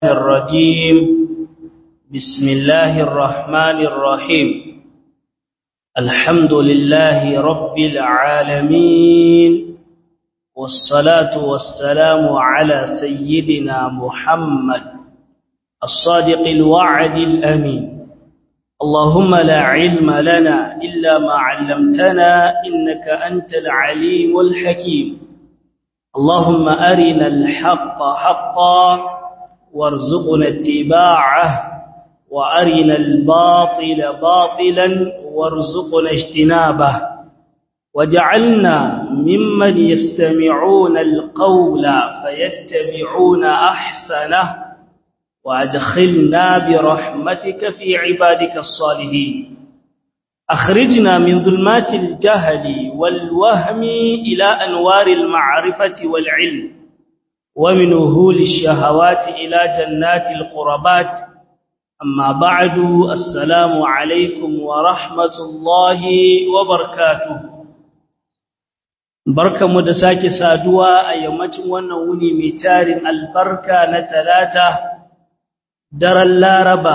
الرجيم بسم الله الرحمن الرحيم الحمد لله رب العالمين والصلاة والسلام على سيدنا محمد الصادق الوعد الأمين اللهم لا علم لنا إلا ما علمتنا إنك أنت العليم الحكيم اللهم أرنا الحق حقا وارزقنا اتباعه وأرنا الباطل باطلا وارزقنا اجتنابه وجعلنا ممن يستمعون القول فيتبعون أحسنه وأدخلنا برحمتك في عبادك الصالحين أخرجنا من ظلمات الجهل والوهم إلى أنوار المعرفة والعلم ومن وهول الشهوات إلى جنات القربات أما بعد السلام عليكم ورحمة الله وبركاته barka mu da sake saduwa a yammacin wannan wuni mai tarin albarka na talata daren laraba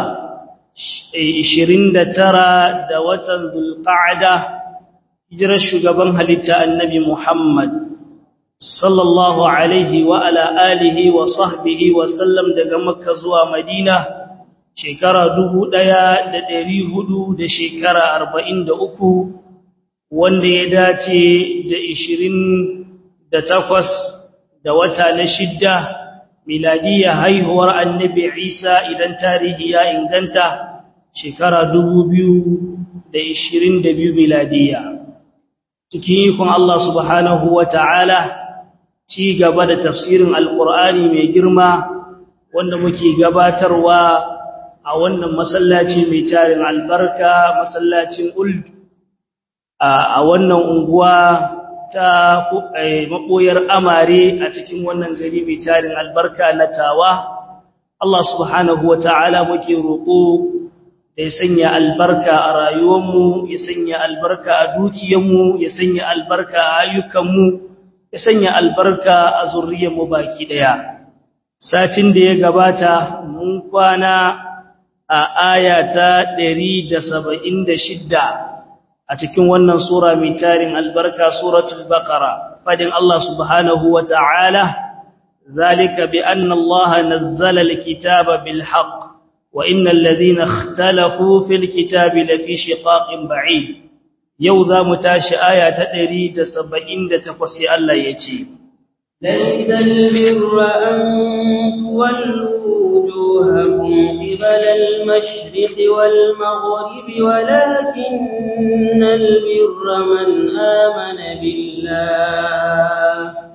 29 da watan zulqa'ada hijirar shugaban halitta annabi muhammad sallallahu alaihi wa ala alihi wa sahbihi wa sallam daga makka zuwa madina shekara dubu ɗaya da ɗari hudu da shekara arba'in da uku wanda ya dace da ishirin da takwas da wata na shidda miladiyya haihuwar annabi isa idan tarihi ya inganta shekara dubu biyu da ishirin da biyu miladiyya cikin ikon Allah subhanahu wa ta'ala ci gaba da tafsirin alƙur'ani mai girma wanda muke gabatarwa a wannan masallaci mai tarin albarka masallacin uld a wannan unguwa ta maɓoyar amare a cikin wannan gari mai tarin albarka na tawa Allah subhanahu wa ta'ala muke roƙo da ya sanya albarka a rayuwarmu ya sanya albarka a dukiyarmu ya sanya albarka a ayyukanmu ya sanya albarka a zurriyarmu baki daya satin da ya gabata mun kwana a aya ta 176 a cikin wannan sura mai tarin albarka suratul baqara fadin Allah subhanahu wa ta'ala zalika bi anna Allah nazzala alkitaba bil haqq wa innal ladhina ikhtalafu fil kitabi lafi shiqaqin ba'id yau za mu tashi aya ta ɗari da saba'in da takwas sai Allah ya ce, Laisal birra an tuwallu wujuhakum qibala al-mashriq wal maghrib walakin al-birra man amana billah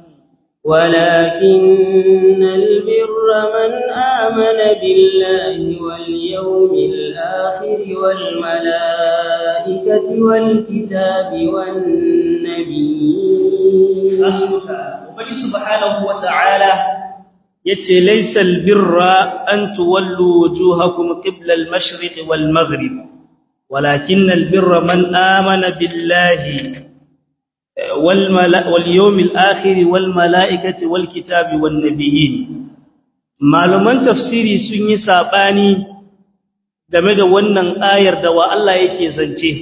ولكن البر من آمن بالله واليوم الآخر والملائكة والكتاب والنبيين وبني سبحانه وتعالى يتي ليس البر أن تولوا وجوهكم قبل المشرق والمغرب ولكن البر من آمن بالله واليوم الآخر والملائكة والكتاب والنبيين malaman tafsiri sun yi sabani game da wannan ayar da wa Allah yake zance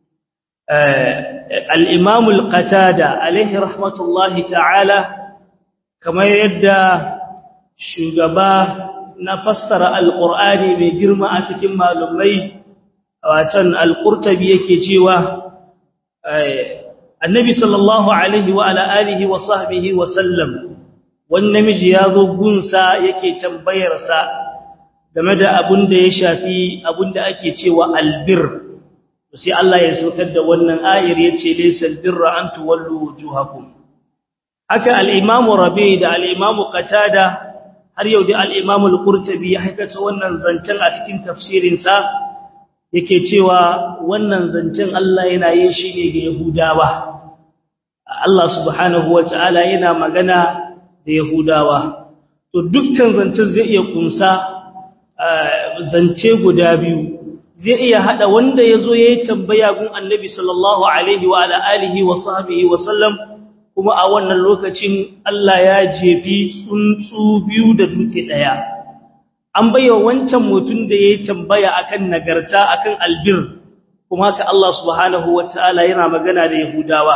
al-Imam al-Qatada alaihi rahmatullahi ta'ala kamar yadda shugaba na fassara al-Qur'ani mai girma a cikin malumai watan al-Qurtubi yake cewa annabi sallallahu alaihi wa ala alihi wa sahbihi wa sallam wani namiji ya zo gunsa yake tambayarsa game da abin da ya shafi abin da ake cewa albir sai Allah ya saukar da wannan ayar yace laysal birra an tuwallu wujuhakum haka al-imam rabi da al-imam qatada har yau da al-imam al-qurtubi ya haikata wannan zancen a cikin tafsirin sa yake cewa wannan zancen Allah yana yin shi ne ga yahudawa Allah subhanahu wataala yana magana da Yahudawa to dukkan zancen zai iya kunsa zance guda biyu zai iya hada wanda yazo yayi tambaya gun Annabi sallallahu alaihi wa ala alihi wa sahbihi wa sallam kuma a wannan lokacin Allah ya jefi tsuntsu biyu da dutse daya an baiwa wancan mutum da yayi tambaya akan nagarta akan albir kuma haka Allah subhanahu wataala yana magana da yahudawa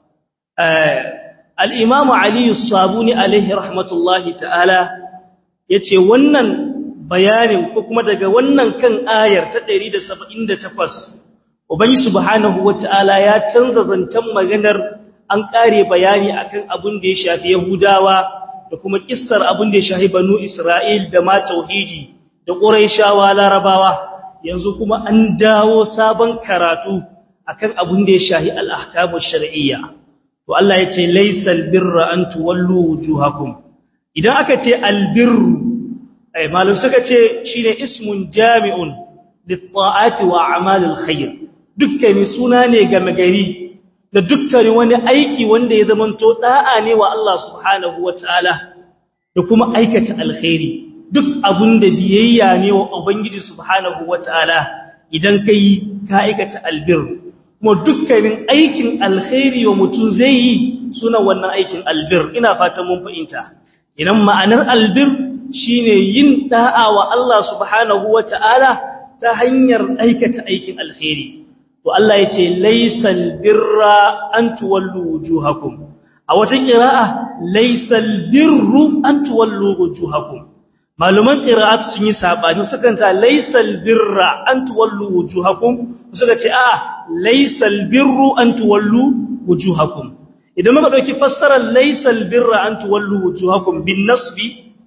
al-imam ali as-sabuni alaihi rahmatullahi ta'ala yace wannan bayanin ko kuma daga wannan kan ayar ta 178 ubangi subhanahu wataala ya canza zancen maganar an kare bayani akan abin da ya shafi yahudawa da kuma kissar abin da ya shafi banu isra'il da ma tauhidi da quraishawa larabawa yanzu kuma an dawo sabon karatu akan abin da ya shafi al-ahkamu shar'iyya to Allah ya ce laysal birra an tuwallu wujuhakum idan aka ce albirru ai malum suka ce shine ismun jami'un lit-ta'ati wa a'malil khair dukkan suna ne ga magari da dukkan wani aiki wanda ya zamanto da'a ne wa Allah subhanahu wataala da kuma aikata alkhairi duk abun da biyayya ne wa ubangiji subhanahu wataala idan kai ka aikata albir kuma dukkanin aikin alkhairi wa mutum zai yi suna wannan aikin albir ina fatan mun fahimta idan ma'anar albir shine yin da'a wa Allah subhanahu wataala ta hanyar aikata aikin alkhairi to Allah yace laysal birra an tuwallu wujuhakum a wata qira'a laysal birru an tuwallu wujuhakum maluman qira'at sun yi sabani sukan ta laysal birra an tuwallu wujuhakum suka ce a'a laysal birru an tuwallu wujuhakum idan muka dauki fassarar laysal birra an tuwallu wujuhakum bin nasbi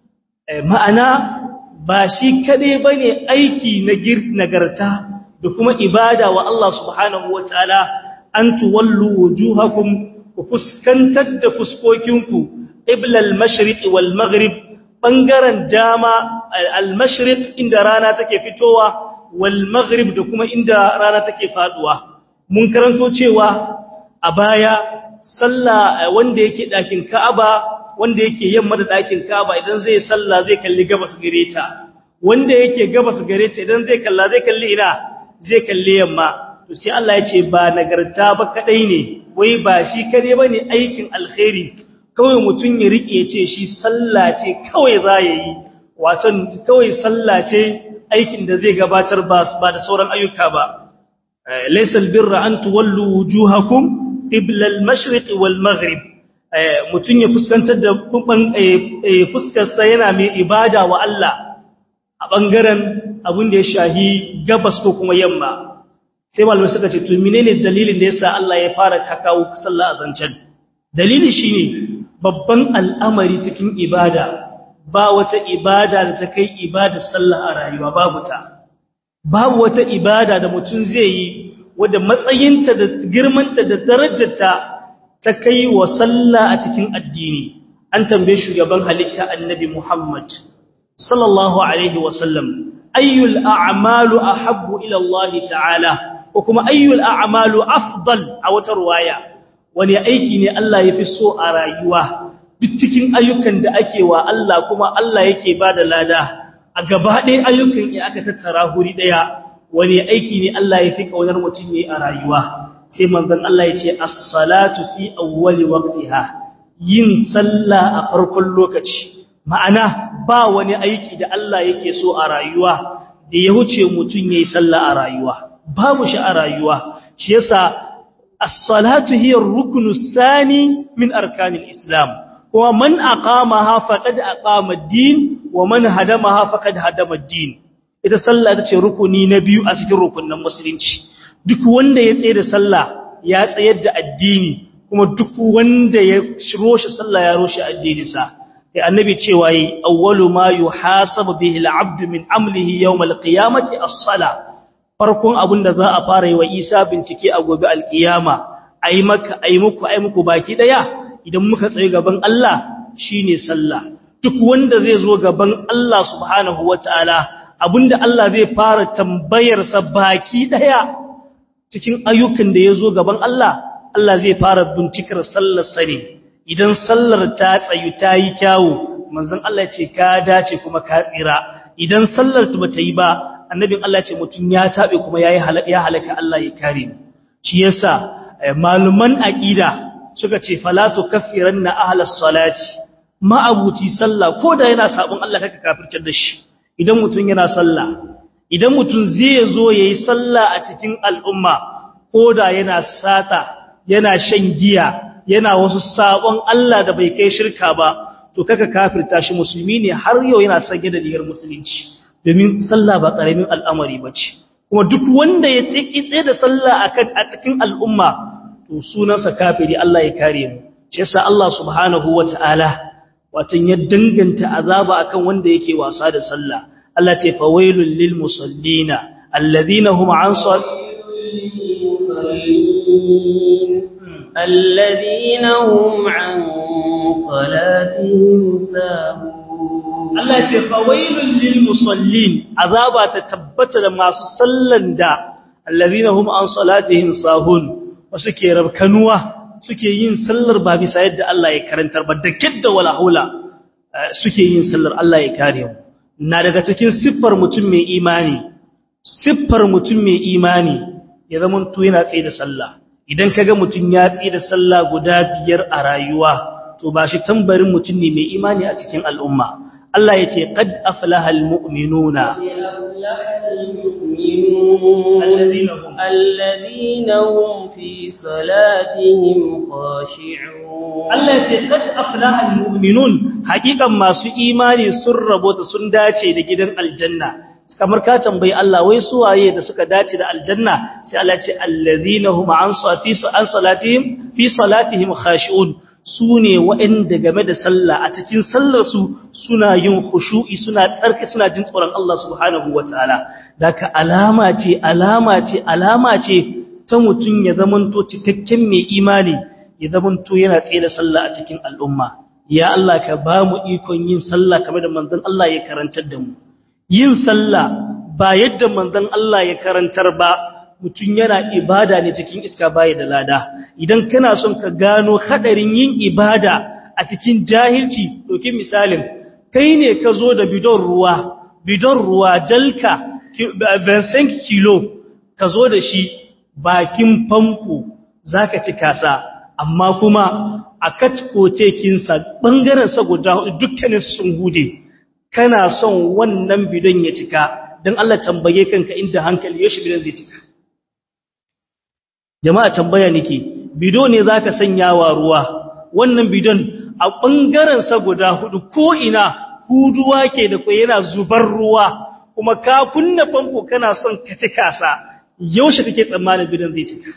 ma'ana ba shi kade bane aiki na nagarta da kuma ibada wa Allah subhanahu wataala an tuwallu wujuhakum ku fuskantar da fuskokinku ibla al-mashriq wal maghrib bangaren dama al-mashriq inda rana take fitowa wal maghrib da kuma inda rana take faduwa mun karanto cewa a baya sallah wanda yake dakin Ka'aba wanda yake yamma da dakin Ka'aba idan zai sallah zai kalli gabas gareta wanda yake gabas gareta idan zai kalla zai kalli ina zai kalli yamma to sai Allah ya ce ba nagarta ba kadai ne wai ba shi kare bane aikin alkhairi kawai mutun ya rike ya ce shi sallah ce kawai za yi wato kawai sallah ce aikin da zai gabatar ba ba da sauran ayyuka ba laysa albirra an tuwallu wujuhakum qibla al-mashriq wal maghrib mutun ya fuskantar da fuskar sa yana mai ibada wa Allah a bangaren abin da ya shahi gabas ko kuma yamma sai malamai suka ce to menene dalilin da yasa Allah ya fara kakawo sallah azancan dalili shine babban al'amari cikin ibada ba wata ibada da ta kai ibada sallah a rayuwa babu ta babu wata ibada da mutum zai yi wadda matsayinta da girmanta da darajarta ta kai wa sallah a cikin addini an tambaye shugaban halitta annabi Muhammad sallallahu alaihi wasallam ayyul a'malu ahabbu ila Allah ta'ala ko kuma ayyul a'malu afdal a wata ruwaya wani aiki ne Allah yafi so a rayuwa duk cikin ayyukan da ake wa Allah kuma Allah yake bada lada a gaba ɗaya ayyukan ya aka tattara huri ɗaya wani aiki ne Allah yafi kaunar mutum ne a rayuwa sai manzon Allah ya ce as-salatu fi awwali waqtiha yin sallah a farkon lokaci ma'ana ba wani aiki da Allah yake so a rayuwa da ya wuce mutum yayi sallah a rayuwa babu shi a rayuwa shi yasa as-salatu hiya ar-ruknu sani min arkanil islam kuma man aqamaha faqad aqama ad-din wa man hadamaha faqad hadama ad-din ita sallah ita ce rukuni na biyu a cikin rukunin musulunci duk wanda ya tsaye da sallah ya tsayar da addini kuma duk wanda ya roshe sallah ya roshe addininsa sai annabi cewa yi awwalu ma yuhasabu bihi al-'abdu min amlihi yawm al-qiyamati as-sala farkon abin da za a fara yi wa Isa bincike a gobe al-qiyama ai maka ai muku ai muku baki daya idan muka tsaye gaban Allah shine sallah duk wanda zai zo gaban Allah subhanahu wataala abinda Allah zai fara tambayar sa baki daya cikin ayyukan da ya zo gaban Allah Allah zai fara bincikar sallar sani idan sallar ta tsayu ta yi kyawu manzon Allah ce ka dace kuma ka tsira idan sallar ta bata yi ba annabin Allah ce mutum ya tabe kuma yayi ya halaka Allah ya kare mu shi yasa maluman aqida suka ce fala tukaffiranna ahlas salati ma abuti sallah ko da yana sabon Allah kaka kafirtar da shi idan mutum yana sallah idan mutum zai zo yayi sallah a cikin al'umma koda yana sata yana shan giya yana wasu sabon Allah da bai kai shirka ba to kaka kafirta shi musulmi ne har yau yana sanye da rigar musulunci domin sallah ba karamin al'amari bace kuma duk wanda ya tsikitse da sallah akan a cikin al'umma to sunansa kafiri Allah ya kare mu shi yasa Allah subhanahu wataala watan ya danganta azaba akan wanda yake wasa da sallah Allah ce fawailul lil musallina alladhina hum an الذين هم عن صلاتهم ساهون Allah ce fawailul lil musallin azaba ta tabbata da masu sallan da alladhina hum an salatihim sahun wasu ke rabkanuwa suke yin sallar ba bisa yadda Allah ya karantar ba da kidda wala haula suke yin sallar Allah ya kare mu na daga cikin siffar mutum mai imani siffar mutum mai imani ya zama to yana tsaye da sallah idan kaga mutum ya tsaye da sallah guda biyar a rayuwa to ba shi tambarin mutum ne mai imani a cikin al'umma Allah ya ce qad aflaha almu'minuna الذين هم في صلاتهم خاشعون Allah ya ce qad aflaha almu'minun hakikan masu imani sun rabota sun dace da gidan aljanna kamar ka tambayi Allah wai su waye da suka dace da aljanna sai Allah ya ce allazina hum an safi an salatihim fi salatihim khashi'un sune waɗanda game da sallah a cikin sallar su suna yin khushu'i suna tsarki suna jin tsoron Allah subhanahu wataala daka alama ce alama ce alama ce ta mutun ya zamanto cikakken mai imani ya zamanto yana tsaye da sallah a cikin al'umma ya Allah ka ba mu ikon yin sallah kamar da manzon Allah ya karantar da mu yin sallah ba yadda manzon Allah ya karantar ba mutum yana ibada ne cikin iska baya da lada idan kana son ka gano hadarin yin ibada a cikin jahilci dokin misalin kai ne ka zo da bidon ruwa bidon ruwa jalka 25 kilo ka zo da shi bakin famfo zaka ci kasa amma kuma a katkoce kinsa bangaren sa guda dukkanin sun hude kana son wannan bidon ya cika don Allah tambaye kanka inda hankali yaushe bidon zai cika jama'a tambaya nake bido ne zaka sanya wa ruwa wannan bidon a bangaren sa guda hudu ko ina huduwa ke da kai yana zubar ruwa kuma ka kunna famfo kana son ka cika sa yaushe kake tsammanin bidon zai cika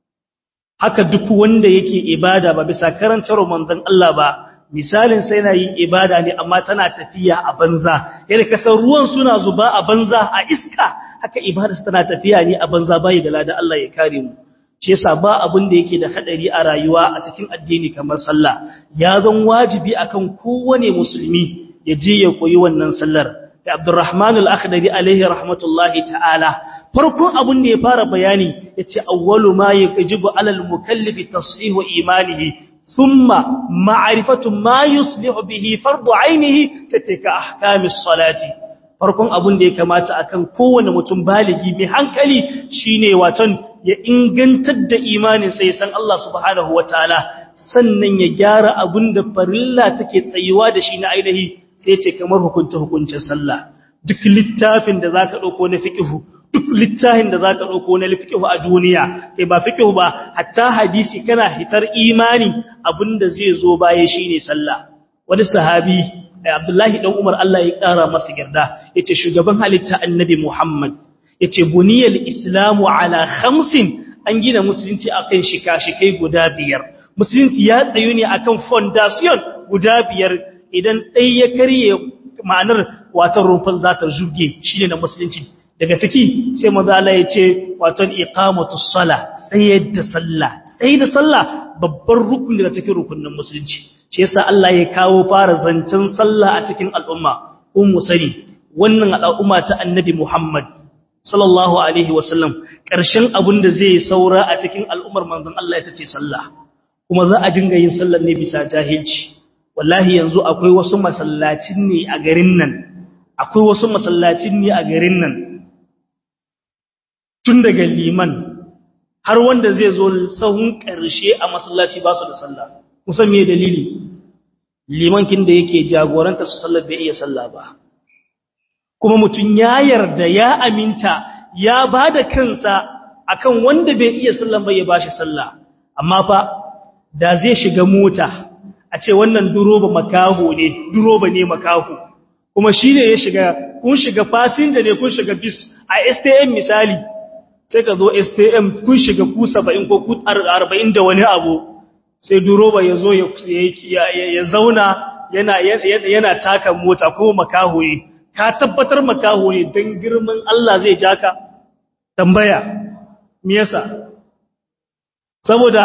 haka duk wanda yake ibada ba bisa karantar manzon Allah ba misalin sai na yin ibada ne amma tana tafiya a banza yadda kasar ruwan suna zuba a banza a iska haka ibada tana tafiya ne a banza bai da lada Allah ya kare mu shi yasa ba abin da yake da hadari a rayuwa a cikin addini kamar sallah ya zan wajibi akan kowane musulmi ya je ya koyi wannan sallar da Abdurrahman al-Akhdari alaihi rahmatullahi ta'ala farkon abin da ya fara bayani yace awwalu ma yajibu alal mukallifi tashihu imanihi ثم معرفة ما يصلح به فرض عينه ستك أحكام الصلاة farkon abun da ya kamata akan kowane mutum baligi mai hankali shine waton ya ingantar da imanin sai san Allah subhanahu wataala sannan ya gyara abun da farilla take tsayuwa da shi na ainihi sai ce kamar hukunta hukuncin sallah duk littafin da zaka dauko na fiqhu duk littafin da zaka dauko na fiqhu a duniya kai ba fiqhu ba hatta hadisi kana hitar imani abinda zai zo baya shine sallah wani sahabi Abdullahi dan Umar Allah ya kara masa girda yace shugaban halitta Annabi Muhammad yace buniyal islamu ala khamsin an gina musulunci akan shika-shikai guda biyar musulunci ya tsayu ne akan foundation guda biyar idan dai ya karye ma'anar watan rumfan zata zuge shine na musulunci daga ciki sai maza Allah ya ce waton iqamatus sala tsayar da sallah tsayar da sallah babbar rukun daga cikin rukunin musulunci shi yasa Allah ya kawo fara zancen sallah a cikin al'umma ummu sani wannan al'umma ta annabi Muhammad sallallahu alaihi wasallam karshen abin da zai saura a cikin al'ummar manzon Allah ita ce sallah kuma za a dinga yin sallar ne bisa jahilci wallahi yanzu akwai wasu masallacin ne a garin nan akwai wasu masallacin ne a garin nan tun daga liman har wanda zai zo sahun ƙarshe a masallaci ba su da sallah kusan me dalili limankin da yake jagoranta su sallar bai iya sallah ba kuma mutum ya yarda ya aminta ya ba da kansa akan wanda bai iya sallan bai ya bashi sallah amma fa da zai shiga mota a ce wannan duroba makaho ne duroba ne makaho kuma shi ne ya shiga kun shiga fasinja ne kun shiga bis a STM misali sai ka zo STM kun shiga ku 70 ko ku 40 da wani abu sai duroba ya zo ya zauna yana yana taka mota ko makaho ne ka tabbatar makaho ne dan girman Allah zai jaka tambaya me yasa saboda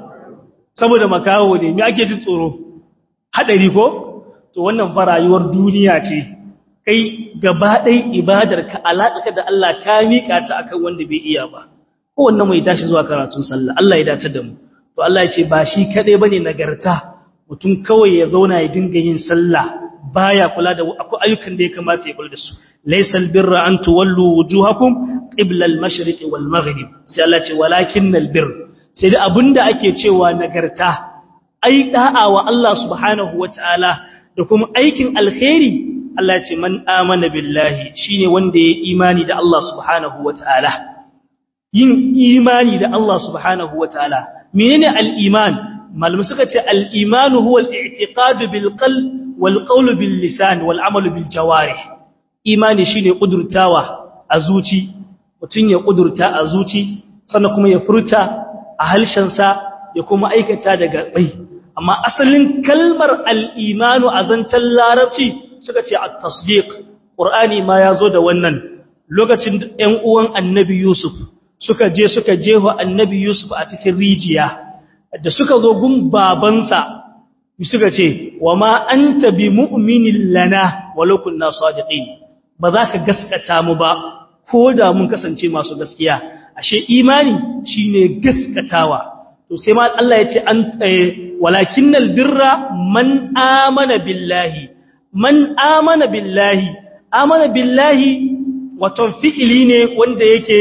saboda makaho ne me ake jin tsoro hadari ko to wannan fa rayuwar duniya ce kai gaba ɗai ibadar ka alaƙa da Allah ka miƙa ta akan wanda bai iya ba ko wannan mai tashi zuwa karatun sallah Allah ya dace da mu to Allah ya ce ba shi kaɗai bane nagarta mutum kawai ya zauna ya dinga yin sallah baya kula da akwai ayyukan da ya kamata ya kula da su laysal birra an tuwallu wujuhakum qibla al-mashriq wal maghrib sai Allah ce walakinnal birr sai da abinda ake cewa nagarta ai da'a wa Allah subhanahu wataala da kuma aikin alkhairi Allah ce man amana billahi shine wanda ya imani da Allah subhanahu wataala yin imani da Allah subhanahu wataala menene al-iman malamu suka ce al-iman huwa al-i'tiqad bil qalb wal qawl bil lisan wal amal bil jawarih imani shine kudurtawa a zuci mutun ya kudurta a zuci sannan kuma ya furta a halshensa ya kuma aikata daga bai amma asalin kalmar al-imanu a zancan larabci suka ce a tasdiq ƙur'ani ma ya zo da wannan lokacin ‘yan uwan annabi yusuf suka je suka jeho annabi yusuf a cikin rijiya da suka zo gun babansa suka ce wa ma an tabi mu'minin lana walokun na sadiqin ba za ka gaskata mu ba ko da mun kasance masu gaskiya ashe imani shine gaskatawa to sai ma Allah ya ce an walakinnal birra man amana billahi man amana billahi amana billahi waton fi'ili ne wanda yake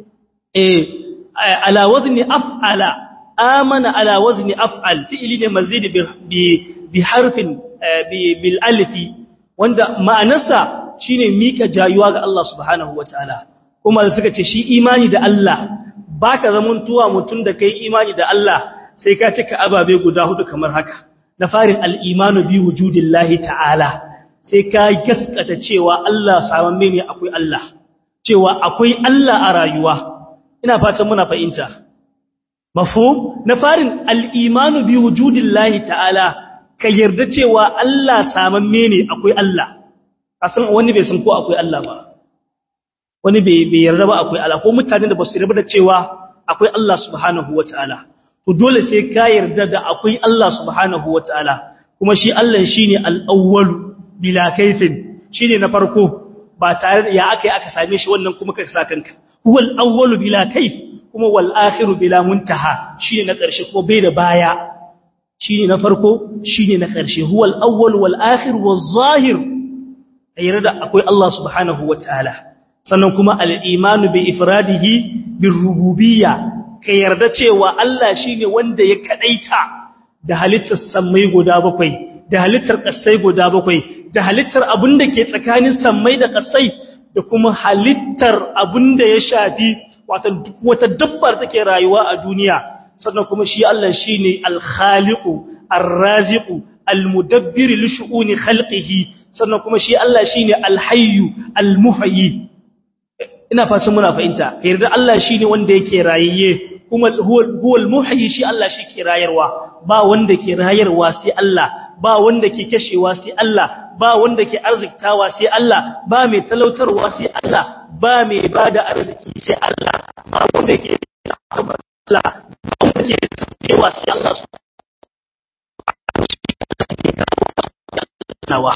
eh ala wazni af'ala amana ala wazni af'al fi'ili ne mazid bi bi harfin bil alifi wanda ma'anarsa shine mika jayuwa ga Allah subhanahu wataala kuma da suka ce shi imani da Allah baka zamantuwa mutun da kai imani da Allah sai ka cika ababe guda hudu kamar haka na farin al-imanu bi wujudillahi ta'ala sai ka gaskata cewa Allah samamme ne akwai Allah cewa akwai Allah a rayuwa ina fatan muna fahimta mafhum na farin al-imanu bi wujudillahi ta'ala ka yarda cewa Allah samamme ne akwai Allah kasan wani bai san ko akwai Allah ba wani bai bai yarda ba akwai Allah ko mutanen da ba su yarda da cewa akwai Allah subhanahu wataala to dole sai ka yarda da akwai Allah subhanahu wataala kuma shi Allah shine al-awwal bila kaifin shine na farko ba tare da ya akai aka same shi wannan kuma ka sa kanka huwal awwal bila kaif kuma wal akhiru bila muntaha shine na ƙarshe kuma bai da baya shine na farko shine na ƙarshe huwal awwal wal akhir waz zahir ayyar da akwai Allah subhanahu wataala sannan kuma al imanu bi ifradihi bir rububiyya ka yarda cewa Allah shine wanda ya kadaita da halittar sammai guda bakwai da halittar ƙasai guda bakwai da halittar abin da ke tsakanin sammai da ƙasai da kuma halittar abin da ya shafi wata duk wata dabbar take rayuwa a duniya sannan kuma shi Allah shine al-khaliqu ar-raziqu al-mudabbir li shu'uni khalqihi sannan kuma shi Allah shine al-hayyu al-muhyi ina fatan muna fahimta yarda Allah shine wanda yake rayayye kuma huwal muhyi shi Allah shi ke rayarwa ba wanda ke rayarwa sai Allah ba wanda ke kashewa sai Allah ba wanda ke arziktawa sai Allah ba mai talautarwa sai Allah ba mai bada arziki sai Allah ba wanda ke Allah ba wanda ke tsayewa sai Allah nawa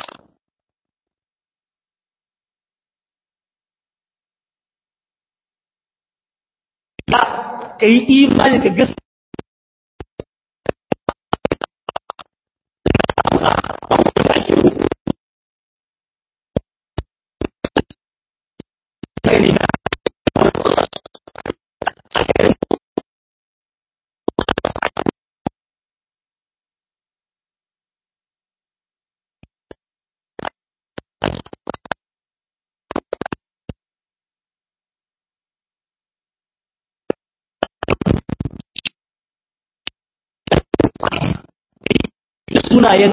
ka yi imani ka gas sunayen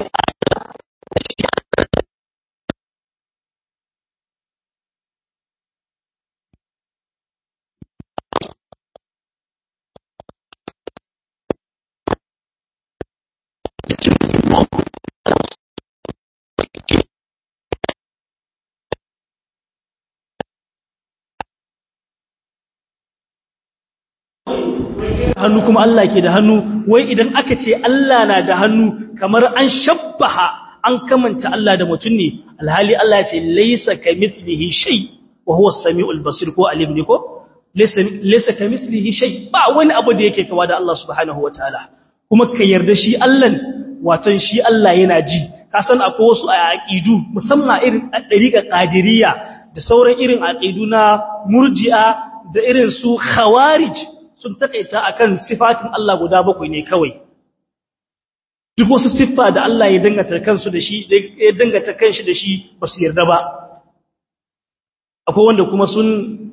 hannu kuma Allah ke da hannu wai idan aka ce Allah na da hannu kamar an shabbaha an kamanta Allah da mutum ne alhali Allah ya ce laysa kamithlihi shay wa huwa as-sami'ul basir ko alim ne ko laysa laysa kamithlihi shay ba wani abu da yake kawa da Allah subhanahu wataala kuma ka yarda shi Allah waton shi Allah yana ji ka san akwai wasu aqidu musamman irin dariqa qadiriyya da sauran irin aqidu na murji'a da irin su khawarij sun takaita akan sifatin Allah guda bakwai ne kawai duk wasu siffa da Allah ya dangata kansu da shi ya dangata kanshi da shi ba su yarda ba akwai wanda kuma sun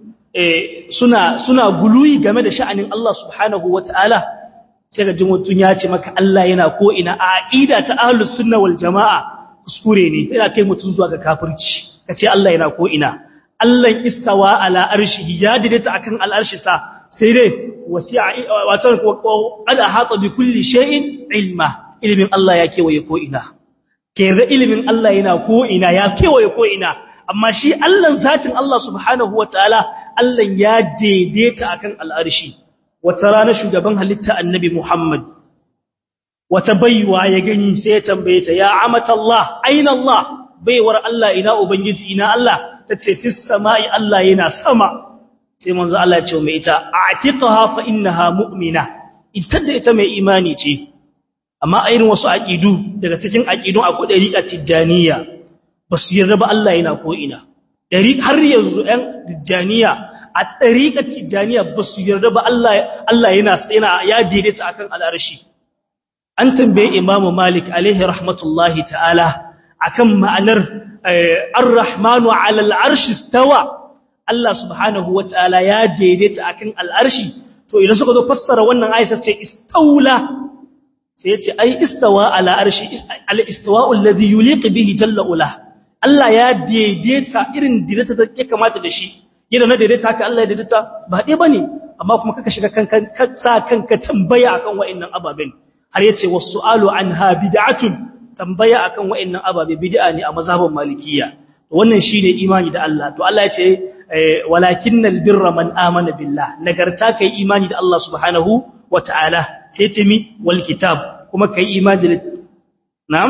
suna suna guluyi game da sha'anin Allah subhanahu wataala sai ga jin mutun ya ce maka Allah yana ko ina a aqida ta ahlus sunna wal jamaa kuskure ne yana kai mutun zuwa ga kafirci kace Allah yana ko ina Allah istawa ala arshihi ya daidaita akan al'arshi sa sai dai wasi'a wato qad ahata bi kulli shay'in ilma ilimin Allah ya kewaye ko ina kere ilimin Allah yana ko ina ya kewaye ko ina amma shi Allah zatin Allah subhanahu wataala Allah ya daidaita akan al'arshi wata rana shugaban halitta annabi Muhammad wata baiwa ya gani sai ya tambaye ta ya amatallah aina Allah baiwar Allah ina ubangiji ina Allah tace fis sama'i Allah yana sama sai manzo Allah ya ce mai ita a'tiqaha fa innaha mu'mina ita da ita mai imani ce amma a irin wasu aqidu daga cikin aqidun akwai dariqa tijaniya basu yarda ba Allah yana ko ina dari har yanzu ɗan tijaniya a dariqa tijaniya basu yarda ba Allah Allah yana yana ya daidaita akan al'arshi an tambaye Imam Malik alaihi rahmatullahi ta'ala akan ma'anar ar-rahmanu 'ala al-arshi istawa Allah subhanahu wa ta'ala ya daidaita akan al'arshi, to idan suka zo fassara wannan aisha ce istaula, sai ya ce, ai, istawa al'arshi, al'istawa ulazi yuliƙi bihi jalla'ula. Allah ya daidaita irin daidaita da ya kamata da shi, yadda na daidaita haka Allah ya daidaita ba ɗaya ba ne, amma kuma kaka shiga sa kanka tambaya akan wa'innan ababen, har ya ce wasu alu an ha bida'atun tambaya akan wa'innan ababe bid'a ne a mazhabin malikiya. Wannan shi ne imani da Allah, to Allah ya ce, walakin albirra man amana billah nagarta kai imani da Allah subhanahu wataala sai ce mi wal kitab kuma kai imani da na'am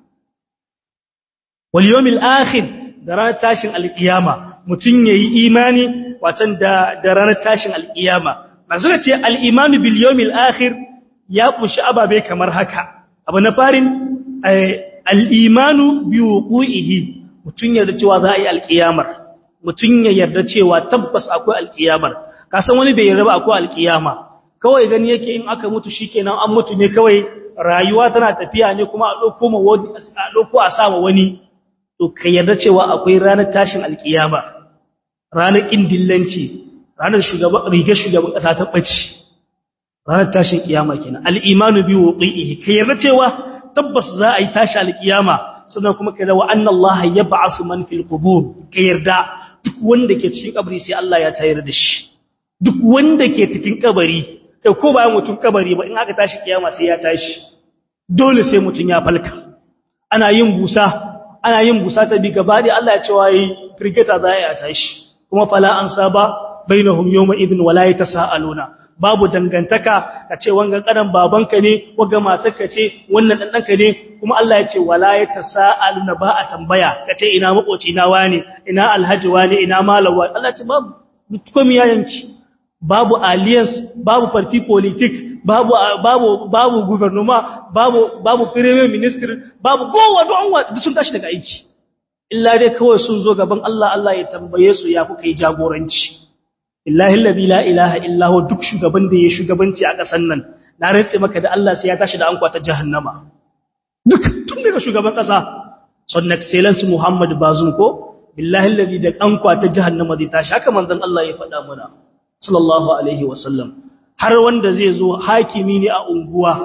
wal yawmil akhir da ranar tashin alkiyama mutun yayi imani watan da da ranar tashin alkiyama manzo ce al imanu bil yawmil akhir ya kushi ababe kamar haka abu na farin al imanu bi wuqihi mutun yarda cewa za a yi alkiyamar mutum ya yarda cewa tabbas akwai alkiyamar kasan wani bai yarda ba akwai alkiyama kawai gani yake in aka mutu shikenan an mutu ne kawai rayuwa tana tafiya ne kuma a dauko ma wani a dauko a sama wani to ka yarda cewa akwai ranar tashin alkiyama ranar kindillanci ranar shugaban rigar shugaban kasa ta bace ranar tashin kiyama kenan al-imanu bi wuqihi ka yarda cewa tabbas za a yi tashi alkiyama sannan kuma kai da wa annallaha yab'asu man fil qubur ka yarda duk wanda ke cikin kabari sai Allah ya tayar da shi duk wanda ke cikin kabari kai ko bayan mutun kabari ba in aka tashi kiyama sai ya tashi dole sai mutun ya falka ana yin busa ana yin busa ta bi gaba da Allah ya ce wai frigata za ya tashi kuma fala an saba bainahum yawma idhin wala yatasaaluna babu dangantaka ka ce wangan kadan babanka ne waga matarka ce wannan dan danka ne kuma Allah ya ce wala yatasaaluna ba a tambaya ka ce ina makoci na wani ina alhaji wani ina malawa Allah ce babu komai ya yanki babu alliance babu party politic babu babu babu gouvernement babu babu premier minister babu kowa don wa sun tashi daga aiki illa dai kawai sun zo gaban Allah Allah ya tambaye su ya kuka yi jagoranci illahi allazi la ilaha illa huwa duk shugaban da ya shugabanci a ƙasar nan na rantse maka da Allah sai ya tashi da an kwata jahannama duk tun daga shugaban ƙasa son excellence Muhammad Bazum ko billahi allazi da an kwata jahannama zai tashi haka manzon Allah ya faɗa mana sallallahu alaihi wasallam har wanda zai zo hakimi ne a unguwa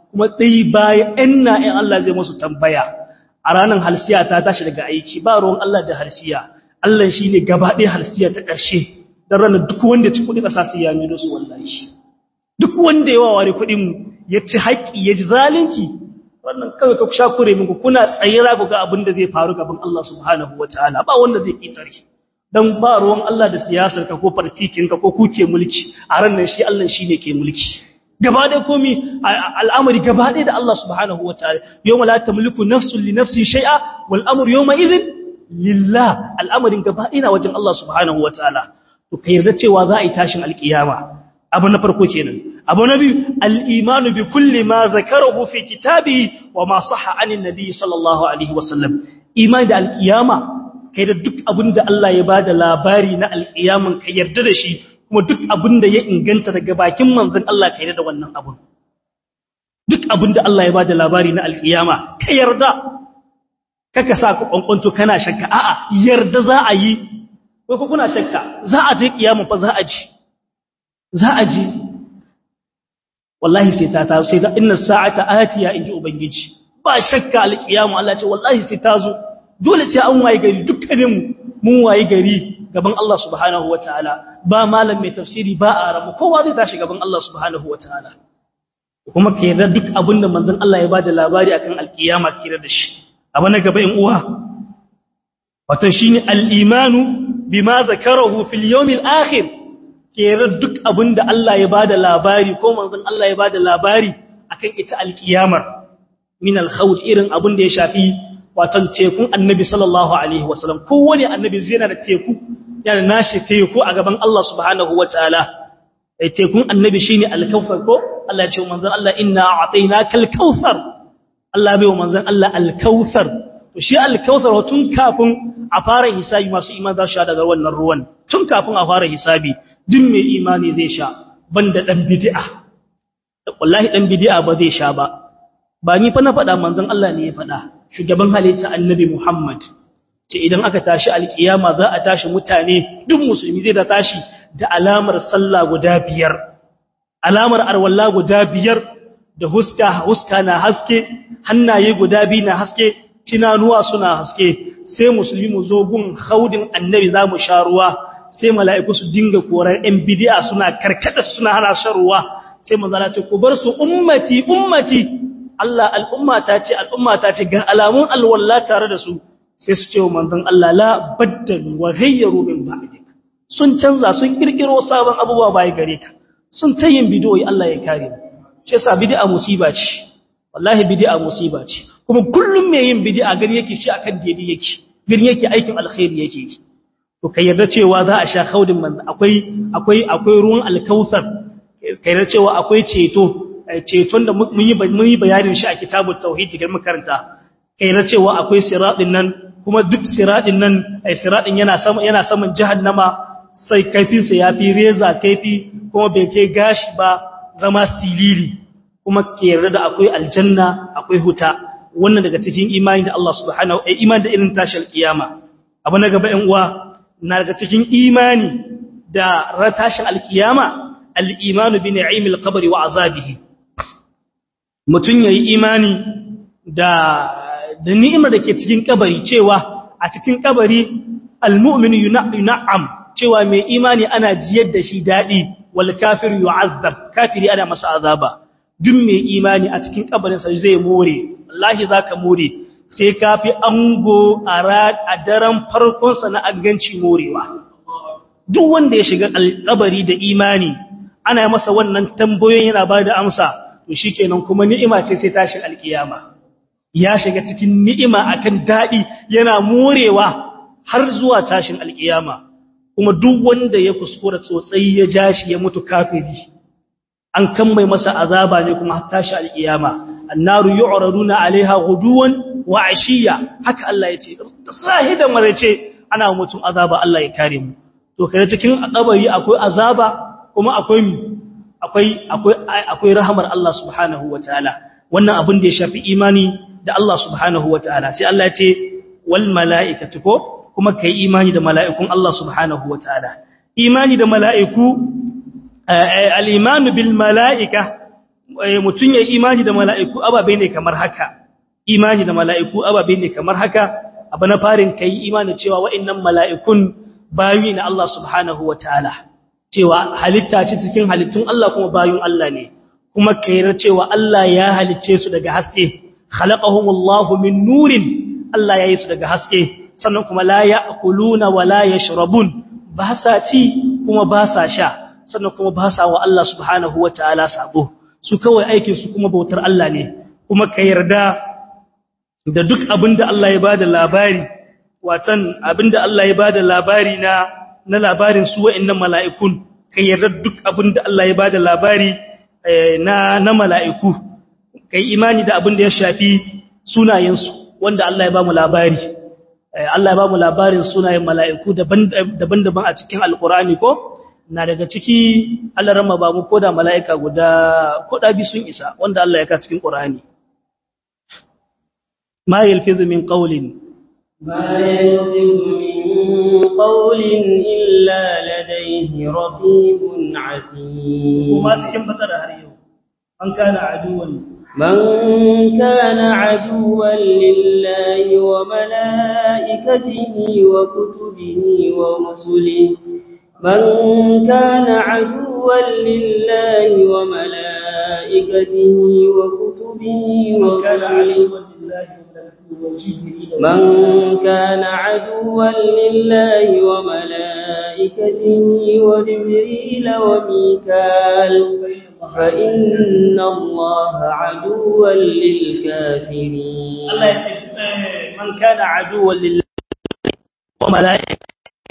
kuma dai bayan inna in Allah zai musu tambaya a ranar halsiya ta tashi daga aiki ba ruwan Allah da halsiya Allah shine gaba ɗaya halsiya ta ƙarshe dan ranar duk wanda ci kuɗi ƙasa sai ya mido su wallahi duk wanda ya waware kuɗin ya ci haƙƙi ya ji zalunci wannan kawai ka sha kure minku kuna tsayira ku ga abin da zai faru gaban Allah subhanahu wataala ba wanda zai kitare dan ba ruwan Allah da siyasar ka ko partikin ka ko kuke mulki a ran nan shi Allah shine ke mulki gaba da komi al'amari gaba da Allah subhanahu wataala yawma la tamliku nafsun li nafsin shay'a wal amru yawma idhin lillah al'amarin gaba ina wajen Allah subhanahu wataala to kai yarda cewa za a yi tashin alkiyama abu na farko kenan abu na biyu al-imanu bi kulli ma zakarahu fi kitabihi wa ma sahha anin nabi sallallahu alaihi wasallam imani da alkiyama kai da duk abin da Allah ya bada labari na alkiyaman ka yarda da shi kuma duk abin da ya inganta daga bakin manzon Allah ka yarda da wannan abun duk abin da Allah ya bada labari na alkiyama ka yarda kaka sa ku kwankwanto kana shakka a'a yarda za a yi ko kuna shakka za a je kiyama fa za a ji za a ji wallahi sai ta taso sai da inna sa'ata atiya inji ubangiji ba shakka alkiyama Allah ce wallahi sai ta zo dole sai an waye gari dukkanin mun waye gari gaban Allah subhanahu wataala ba malam mai tafsiri ba a rabu kowa zai tashi gaban Allah subhanahu wataala kuma ke yarda duk abinda manzon Allah ya bada labari akan alkiyama kira da shi abu na gaba in uwa wato shine al-imanu bima zakarahu fil yawmil akhir kera duk abin da Allah ya bada labari ko manzon Allah ya bada labari akan ita alkiyamar min alkhawd irin abin da ya shafi watan tekun annabi sallallahu alaihi wasallam kowane annabi zai yana da teku yana nashi teku a gaban Allah subhanahu wataala ai tekun annabi shine alkawfar ko Allah ya ce manzon Allah inna a'tainaka alkawthar Allah bai wa manzon Allah alkawthar to shi alkawthar tun kafin a fara hisabi masu iman za su sha daga wannan ruwan tun kafin a fara hisabi duk mai imani zai sha banda dan bid'a wallahi dan bid'a ba zai sha ba ba ni fa na faɗa manzon Allah ne ya faɗa shugaban halitta annabi Muhammad ce idan aka tashi alkiyama za a tashi mutane duk musulmi zai da tashi da alamar sallah guda biyar alamar arwalla guda biyar da huska huska na haske hannaye guda biyu na haske tinanuwa suna haske sai musulmi mu zo gun haudin annabi za mu sha ruwa sai mala'iku su dinga korar ‘yan bidiya suna karkada suna hana shan ruwa sai manzana ce ku bar su ummati ummati Allah al'ummata ce al'ummata ce ga alamun alwalla tare da su sai su ce wa manzan Allah la baddalu wa ghayyaru min ba'dik sun canza sun kirkiro sabon abubuwa bai gare ka sun tayin bidiyoyi Allah ya kare mu shi yasa bid'a musiba ce wallahi bid'a musiba ce kuma kullum mai yin bid'a gani yake shi akan daidai yake gani yake aikin alkhairi yake to kai yarda cewa za a sha khaudin man akwai akwai akwai ruwan alkausar kai yarda cewa akwai ceto ceton da mun yi mun yi bayanin shi a kitabut tauhid da makaranta kai yarda cewa akwai siratin nan kuma duk siratin nan ai siratin yana sama yana saman jahannama sai kaifin sa yafi reza kaifi kuma bai kai gashi ba zama silili kuma ke yarda da akwai aljanna akwai huta wannan daga cikin imani da Allah subhanahu wa imani da irin tashar kiyama abu na gaba ɗan uwa na daga cikin imani da ratashin alkiyama al-imanu bi ni'imil qabri wa azabihi mutun yayi imani da da ni'imar da ke cikin kabari cewa a cikin kabari al-mu'minu yun'am cewa mai imani ana jiyar da shi dadi wal kafir yu'azzab kafiri ana masa azaba duk mai imani a cikin kabarin sa zai more wallahi zaka more sai kafi ango a daren farkonsa na aganci morewa duk wanda ya shiga alkabari da imani ana yi masa wannan tambayoyin yana ba da amsa to shikenan kuma ni'ima ce sai tashin alkiyama ya shiga cikin ni'ima akan dadi yana morewa har zuwa tashin alkiyama kuma duk wanda ya kuskura tsotsai ya jashi ya mutu kafiri an kan mai masa azaba ne kuma tashi alkiyama annaru yu'raduna alaiha ghuduwan wa ashiya haka Allah yace sahi da marace ana mutum azaba Allah ya kare mu to kai cikin kabari akwai azaba kuma akwai akwai akwai akwai rahmar Allah subhanahu wataala wannan abin da ya shafi imani da Allah subhanahu wataala sai Allah yace wal malaikatu ko kuma kai imani da mala'ikun Allah subhanahu wataala imani da mala'iku al-iman bil mala'ika mutun ya imani da mala'iku ababe ne kamar haka imani da mala'iku ababe ne kamar haka abu na farin kai imani cewa wa'annan mala'ikun bayi na Allah subhanahu wataala cewa halitta ce cikin halittun Allah kuma bayun Allah ne kuma kairar cewa Allah ya halicce su daga haske khalaqahumullahu min nurin Allah ya yi su daga haske sannan kuma la ya'kuluna wa la yashrabun ba sa ci kuma ba sa sha sannan kuma ba sa wa Allah subhanahu wataala sabo su kawai aikin su kuma bautar Allah ne kuma ka yarda da duk abinda Allah ya bada labari watan abinda Allah ya bada labari na na labarin su wa'annan mala'ikun ka yarda duk abinda Allah ya bada labari na na mala'iku kai imani da abinda ya shafi sunayensu wanda Allah ya ba mu labari Allah ya ba mu labarin sunayen mala'iku daban-daban a cikin alkurani ko na daga ciki Allah rama ba mu koda mala'ika guda koda bi sun isa wanda Allah ya ka cikin Qur'ani ma yalfizu min qawlin ma yalfizu min qawlin illa ladayhi raqibun atid kuma cikin batar har yau an kana aduwan من كان عدوا لله وملائكته وكتبه ورسله من كان عدوا لله وملائكته وكتبه ورسله من كان عدوا لله وملائكته وجبريل وميكال فإن الله عدوا للكافرين الله يقول من كان عدوا لله وملائكته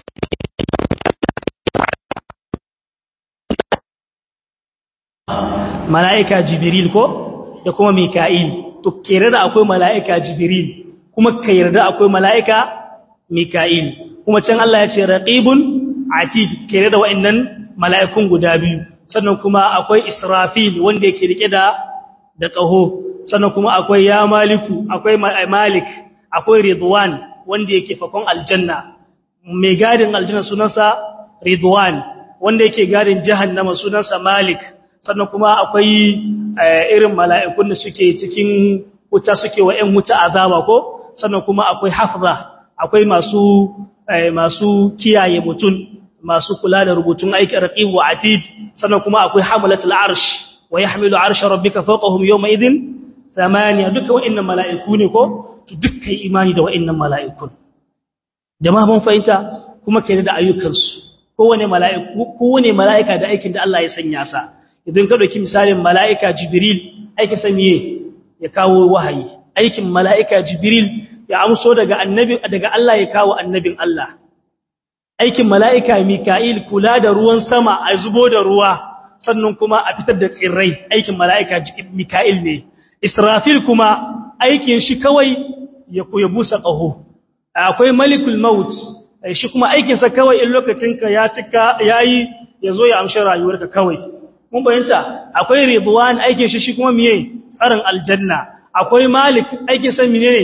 mala'ika jibril ko da kuma mika'il to kere da akwai mala'ika jibril kuma ka yarda akwai mala'ika mika'il kuma can Allah ya ce raqibun atid kere da wa'annan mala'ikun guda biyu sannan kuma akwai israfil wanda yake rike da da qaho sannan kuma akwai ya maliku akwai malik akwai ridwan wanda yake fakon aljanna mai gadin aljanna sunansa ridwan wanda yake gadin jahannama sunansa malik sannan kuma akwai irin mala'ikun da suke cikin wuta suke wa ‘yan wuta azaba ko sannan kuma akwai hafza akwai masu masu kiyaye mutum masu kula da rubutun aikin raqib wa atid sannan kuma akwai hamalatul arsh wa yahmilu arsha rabbika fawqahum yawma idhin thamaniya duka wa'annan mala'iku ne ko to dukkan imani da wa'annan mala'ikun jama'a mun fahimta kuma kai da ayyukansu kowane mala'iku kowane mala'ika da aikin da Allah ya sanya sa idan ka dauki misalin mala'ika jibril aikin sa miye ya kawo wahayi aikin mala'ika jibril ya amso daga annabi daga Allah ya kawo annabin Allah aikin mala'ika mika'il kula da ruwan sama a zubo da ruwa sannan kuma a fitar da tsirrai aikin mala'ika mika'il ne israfil kuma aikin shi kawai ya ya busa ƙaho akwai malikul maut shi kuma aikinsa kawai in lokacinka ya cika yayi ya zo ya amshi rayuwarka kawai mun bayanta akwai ridwan aikin shi shi kuma miye tsarin aljanna akwai malik aikin sa menene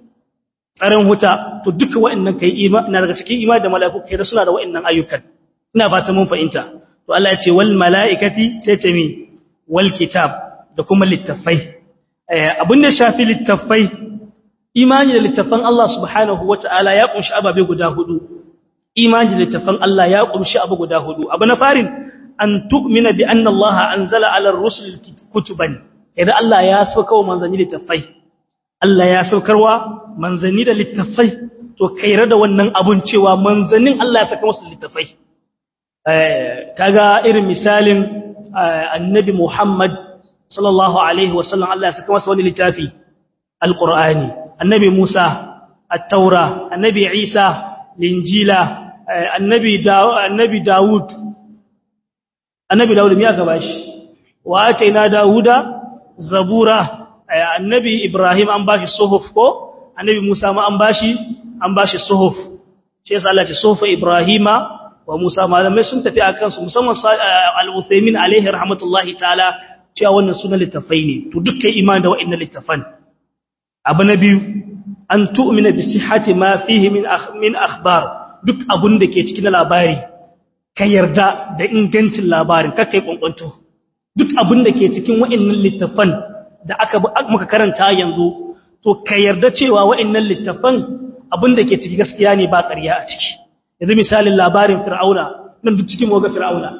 tsarin huta to duka wa'annan kai imani na daga cikin imani da mala'iku kai da suna da wa'annan ayyukan ina fata mun fahimta to Allah ya ce wal mala'ikati sai ce mi wal kitab da kuma littafai abin da shafi littafai imani da littafan Allah subhanahu wata'ala ya kunshi ababe guda hudu imani da littafan Allah ya kunshi abu guda hudu abu na farin an tu'mina bi anna Allah anzala 'ala ar-rusul kutuban idan Allah ya sauka wa manzanni littafai Allah ya saukarwa manzanni da littafai to kaira da wannan abun cewa manzannin Allah ya saka musu littafai eh kaga irin misalin annabi Muhammad sallallahu alaihi wasallam Allah ya saka masa wani littafi alqur'ani annabi Musa at-taura annabi Isa linjila annabi annabi Dawud annabi Dawud me aka bashi wa ataina Dawuda zabura annabi Ibrahim an bashi suhuf ko annabi Musa ma an bashi an bashi suhuf shi yasa Allah ya ce suhuf Ibrahima wa Musa malamai sun tafi akan su musamman al-Uthaymin alaihi rahmatullahi ta'ala cewa wannan sunan littafai ne to dukkan imani da wa'annan littafan abu na biyu an tu'mina bi sihhati ma fihi min min akhbar duk abun da ke cikin labari ka yarda da ingancin labarin kakkai kwankwanto duk abin da ke cikin wa'annan littafan da aka muka karanta yanzu to ka yarda cewa wa'annan littafan abin da ke ciki gaskiya ne ba ƙarya a ciki yanzu misalin labarin fir'auna nan duk cikin ga fir'auna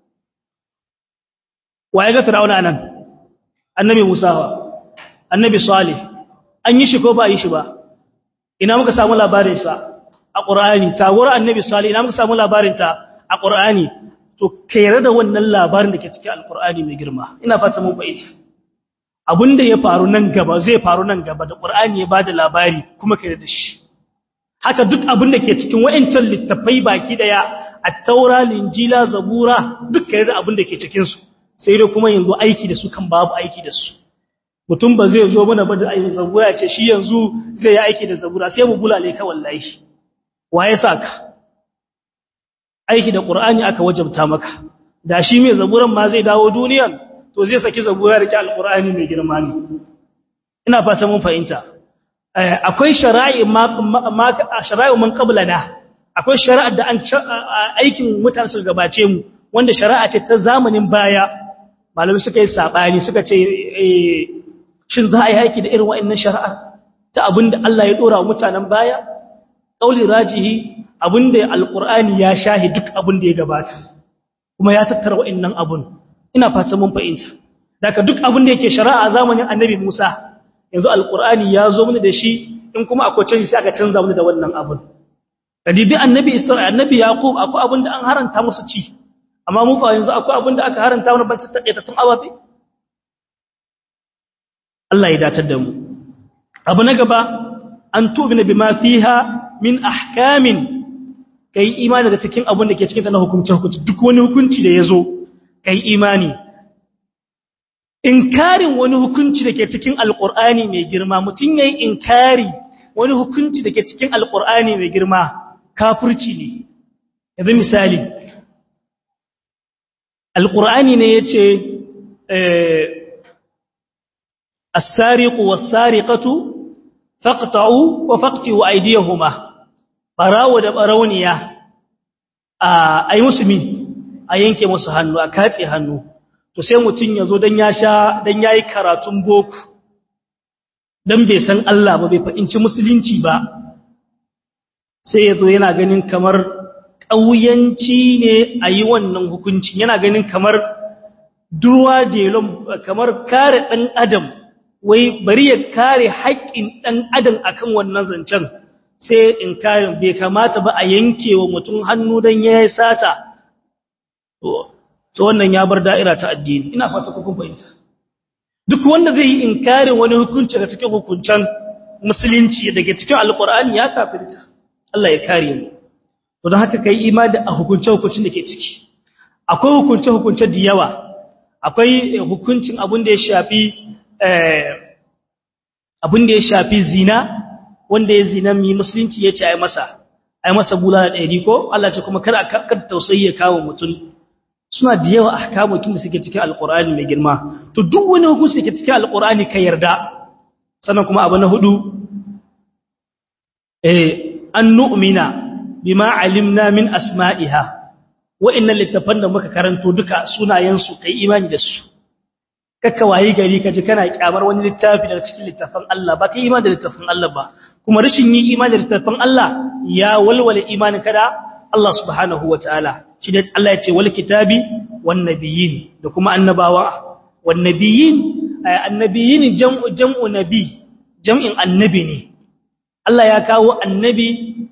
waye ga fir'auna nan annabi musa annabi salih an yi shi ko ba yi shi ba ina muka samu labarin sa a qur'ani tawar annabi salih ina muka samu labarin ta a qur'ani to kayar da wannan labarin da ke cikin alqur'ani mai girma ina fata mun fahimta abinda ya faru nan gaba zai faru nan gaba da qur'ani ya bada labari kuma kayar da shi haka duk abin da ke cikin wa'ancan littafai baki daya at-taura linjila zabura duk kayar da abin da ke cikin su sai dai kuma yanzu aiki da su kan babu aiki da su mutum ba zai zo mana ba da ayin zabura ce shi yanzu zai yi aiki da zabura sai mu bulale ka wallahi waye saka aiki da qur'ani aka wajabta maka da shi mai zaburan ma zai dawo duniyan to zai saki zabura da alqur'ani mai girma ne ina fata mun fahimta akwai shara'i ma shara'i mun qablana akwai shari'a da an aikin mutane su gabace mu wanda shari'a ce ta zamanin baya malamai suka yi sabani suka ce shin za a yi haiki da irin wa'annan shari'a ta abinda Allah ya dora wa mutanen baya kauli rajihi abinda alqur'ani ya shahi duk abinda ya gabata kuma ya tattara wa'annan abun ina fata mun fahimta daga duk abinda yake shari'a a zamanin annabi Musa yanzu alqur'ani ya zo mana da shi in kuma akwai canji sai aka canza mana da wannan abun kadibi annabi Isra'il annabi Yaqub akwai abinda an haranta musu ci amma mu fa yanzu akwai abinda aka haranta mana ban taƙaitattun ababe Allah ya datar da mu abu na gaba an tubina bima fiha min ahkamin kai imani da cikin abin da ke cikin ta na hukunci hukunci duk wani hukunci da yazo kai imani inkarin wani hukunci da ke cikin alqur'ani mai girma mutun yayi inkari wani hukunci da ke cikin alqur'ani mai girma kafirci ne yanzu misali alqur'ani ne yace eh السارق والسارقة فاقطعوا وفقتوا أيديهما براو da barauniya ai musulmi a yanke musu hannu a katse hannu to sai mutun yazo dan ya sha dan yayi karatun boko dan bai san Allah ba bai fahimci musulunci ba sai yazo yana ganin kamar kauyanci ne ayi wannan hukunci yana ganin kamar duwa delon kamar kare dan adam wai bari ya kare haƙƙin ɗan adam akan wannan zancen sai in kare bai kamata ba a yanke wa mutum hannu don ya yi sata to wannan ya bar da'ira ta addini ina fata kun fahimta duk wanda zai yi inkarin wani hukunci daga cikin hukuncen musulunci daga cikin alkur'ani ya kafirta Allah ya kare mu to don haka kai imani a hukunce hukuncin da ke ciki akwai hukunce hukunce da yawa akwai hukuncin abin da ya shafi abin da ya shafi zina wanda ya zina mi musulunci ya ce ai masa ai masa bulala ɗari ko Allah ce kuma kar kar tausayi ya kawo mutum suna da yawa ahkamokin da suke cikin alqur'ani mai girma to duk wani hukunci da ke cikin alqur'ani ka yarda sannan kuma abu na hudu eh an nu'mina bima alimna min asma'iha wa'annan littafan da muka karanto duka sunayen su kai imani da su kakka wayi gari kaji kana kyamar wani littafi daga cikin littafin Allah ba kai imani da littafin Allah ba kuma rashin yi imani da littafin Allah ya walwala imanin kada Allah subhanahu wataala shi da Allah ya ce wal kitabi wan nabiyyin da kuma annabawa wan nabiyyin annabiyin jam'u jam'u nabi jam'in annabi ne Allah ya kawo annabi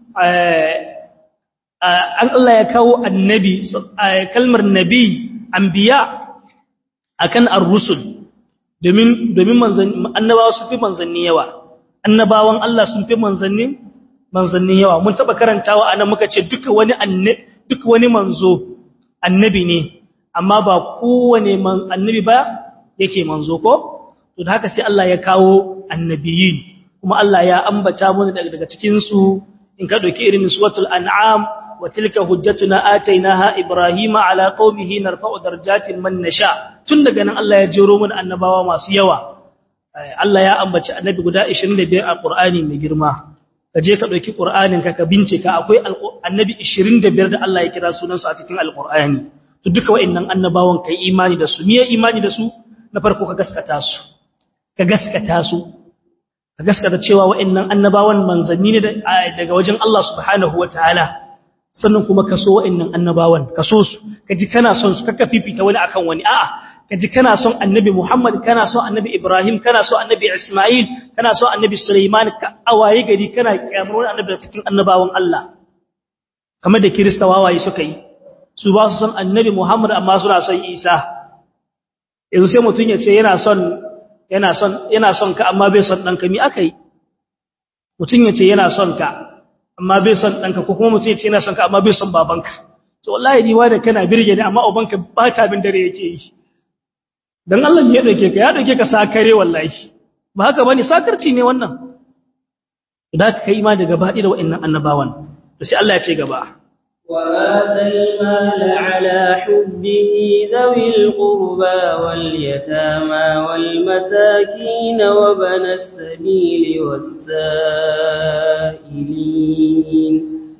Allah ya kawo annabi kalmar nabi anbiya akan ar-rusul domin domin annabawa sun fi manzanni yawa annabawan Allah sun fi manzanni manzanni yawa mun taba karantawa anan muka ce duka wani annabi duka wani manzo annabi ne amma ba kowane annabi ba yake manzo ko to da haka sai Allah ya kawo annabiyin kuma Allah ya ambata mana daga daga cikin su in ka dauki irin suratul an'am wa tilka hujjatuna atainaha ibrahima ala qaumihi narfa'u darajatin man nasha tun daga nan Allah ya jero mana annabawa masu yawa Allah ya ambaci annabi guda 25 a Qur'ani mai girma kaje ka dauki Qur'anin ka ka bincika akwai annabi 25 da Allah ya kira sunansu a cikin Al-Qur'ani to duka wa'annan annabawan kai imani da su miye imani da su na farko ka gaskata su ka gaskata su ka gaskata cewa wa'annan annabawan manzanni ne daga wajen Allah subhanahu wataala sannan kuma ka so wa'annan annabawan ka so su ka ji kana son su kaka fifita wani akan wani a'a ka ji kana son annabi Muhammad kana son annabi Ibrahim kana son annabi Ismail kana son annabi Sulaiman ka awaye gari kana kyamar wani annabi cikin annabawan Allah kamar da Kirista wawaye suka yi su ba su son annabi Muhammad amma suna son Isa yanzu sai mutum ya ce yana son yana son yana son ka amma bai son danka mi akai mutum ya ce yana son ka amma bai son danka ko kuma mutum ya ce yana son ka amma bai son babanka to wallahi ni da kana birge ni amma ubanka ba ta bin dare yake yi dan Allah ne ya dauke ka ya dauke ka sakare wallahi ba haka bane sakarci ne wannan idan ka kai ima da gaba da wa'annan annabawan to sai Allah ya ce gaba وآتى المال على حبه ذوي القربى واليتامى والمساكين وبن السبيل والسائلين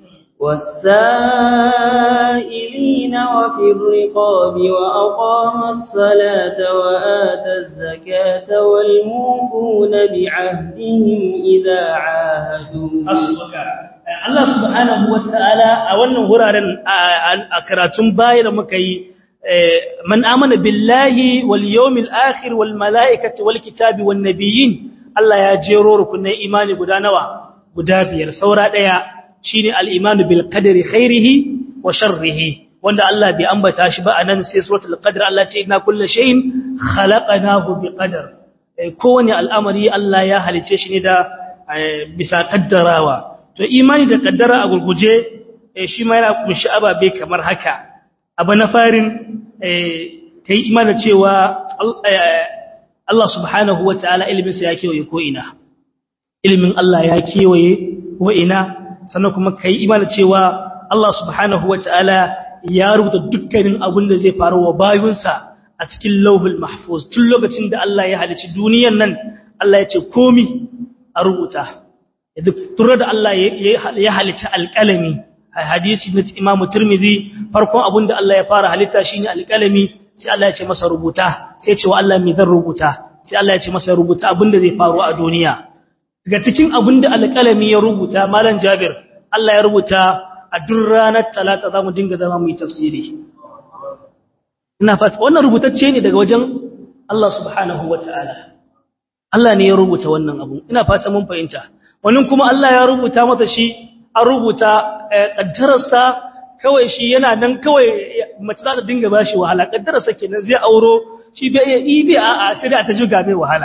والسائلين وفي الرقاب وأقام الصلاة وآتى الزكاة والموفون بعهدهم إذا عاهدوا Allah subhanahu wa ta'ala a wannan wuraren a karatun baya da muka yi man amana billahi wal yawmil akhir wal mala'ikati wal kitabi wan nabiyyin Allah ya jero rukunai imani guda nawa guda biyar saura daya shine al imanu bil qadri khairihi wa sharrihi wanda Allah bai ambata shi ba anan sai suratul qadr Allah ce inna kullu shay'in khalaqnahu bi qadar kowane al'amari Allah ya halice shi ne da bisa kaddarawa to imani da kaddara a gurguje shi ma yana kunshi ababe kamar haka abu na farin kai imani cewa Allah subhanahu wa ta'ala iliminsa ya kewaye ko ina ilimin Allah ya kewaye ko ina sannan kuma kai imani cewa Allah subhanahu wa ta'ala ya rubuta dukkanin abin da zai faru wa bayunsa a cikin lauhul mahfuz tun lokacin da Allah ya halicci duniyan nan Allah ya ce komi a rubuta duk turar da Allah ya halitta alƙalami a hadisi na imamu turmizi farkon abin da Allah ya fara halitta shi ne alƙalami sai Allah ya ce masa rubuta sai ce wa Allah mai zan rubuta sai Allah ya ce masa rubuta abin da zai faru a duniya daga cikin abin da alƙalami ya rubuta malam jabir Allah ya rubuta a duk ranar talata za mu dinga zama mu yi tafsiri ina fata wannan rubutacce ne daga wajen Allah subhanahu wa ta'ala Allah ne ya rubuta wannan abu ina fata mun fahimta wannan kuma Allah ya rubuta mata shi an rubuta kaddararsa kawai shi yana nan kawai mace za ta dinga bashi wahala kaddararsa kenan zai auro shi bai iya ibi a a sai ta juga mai wahala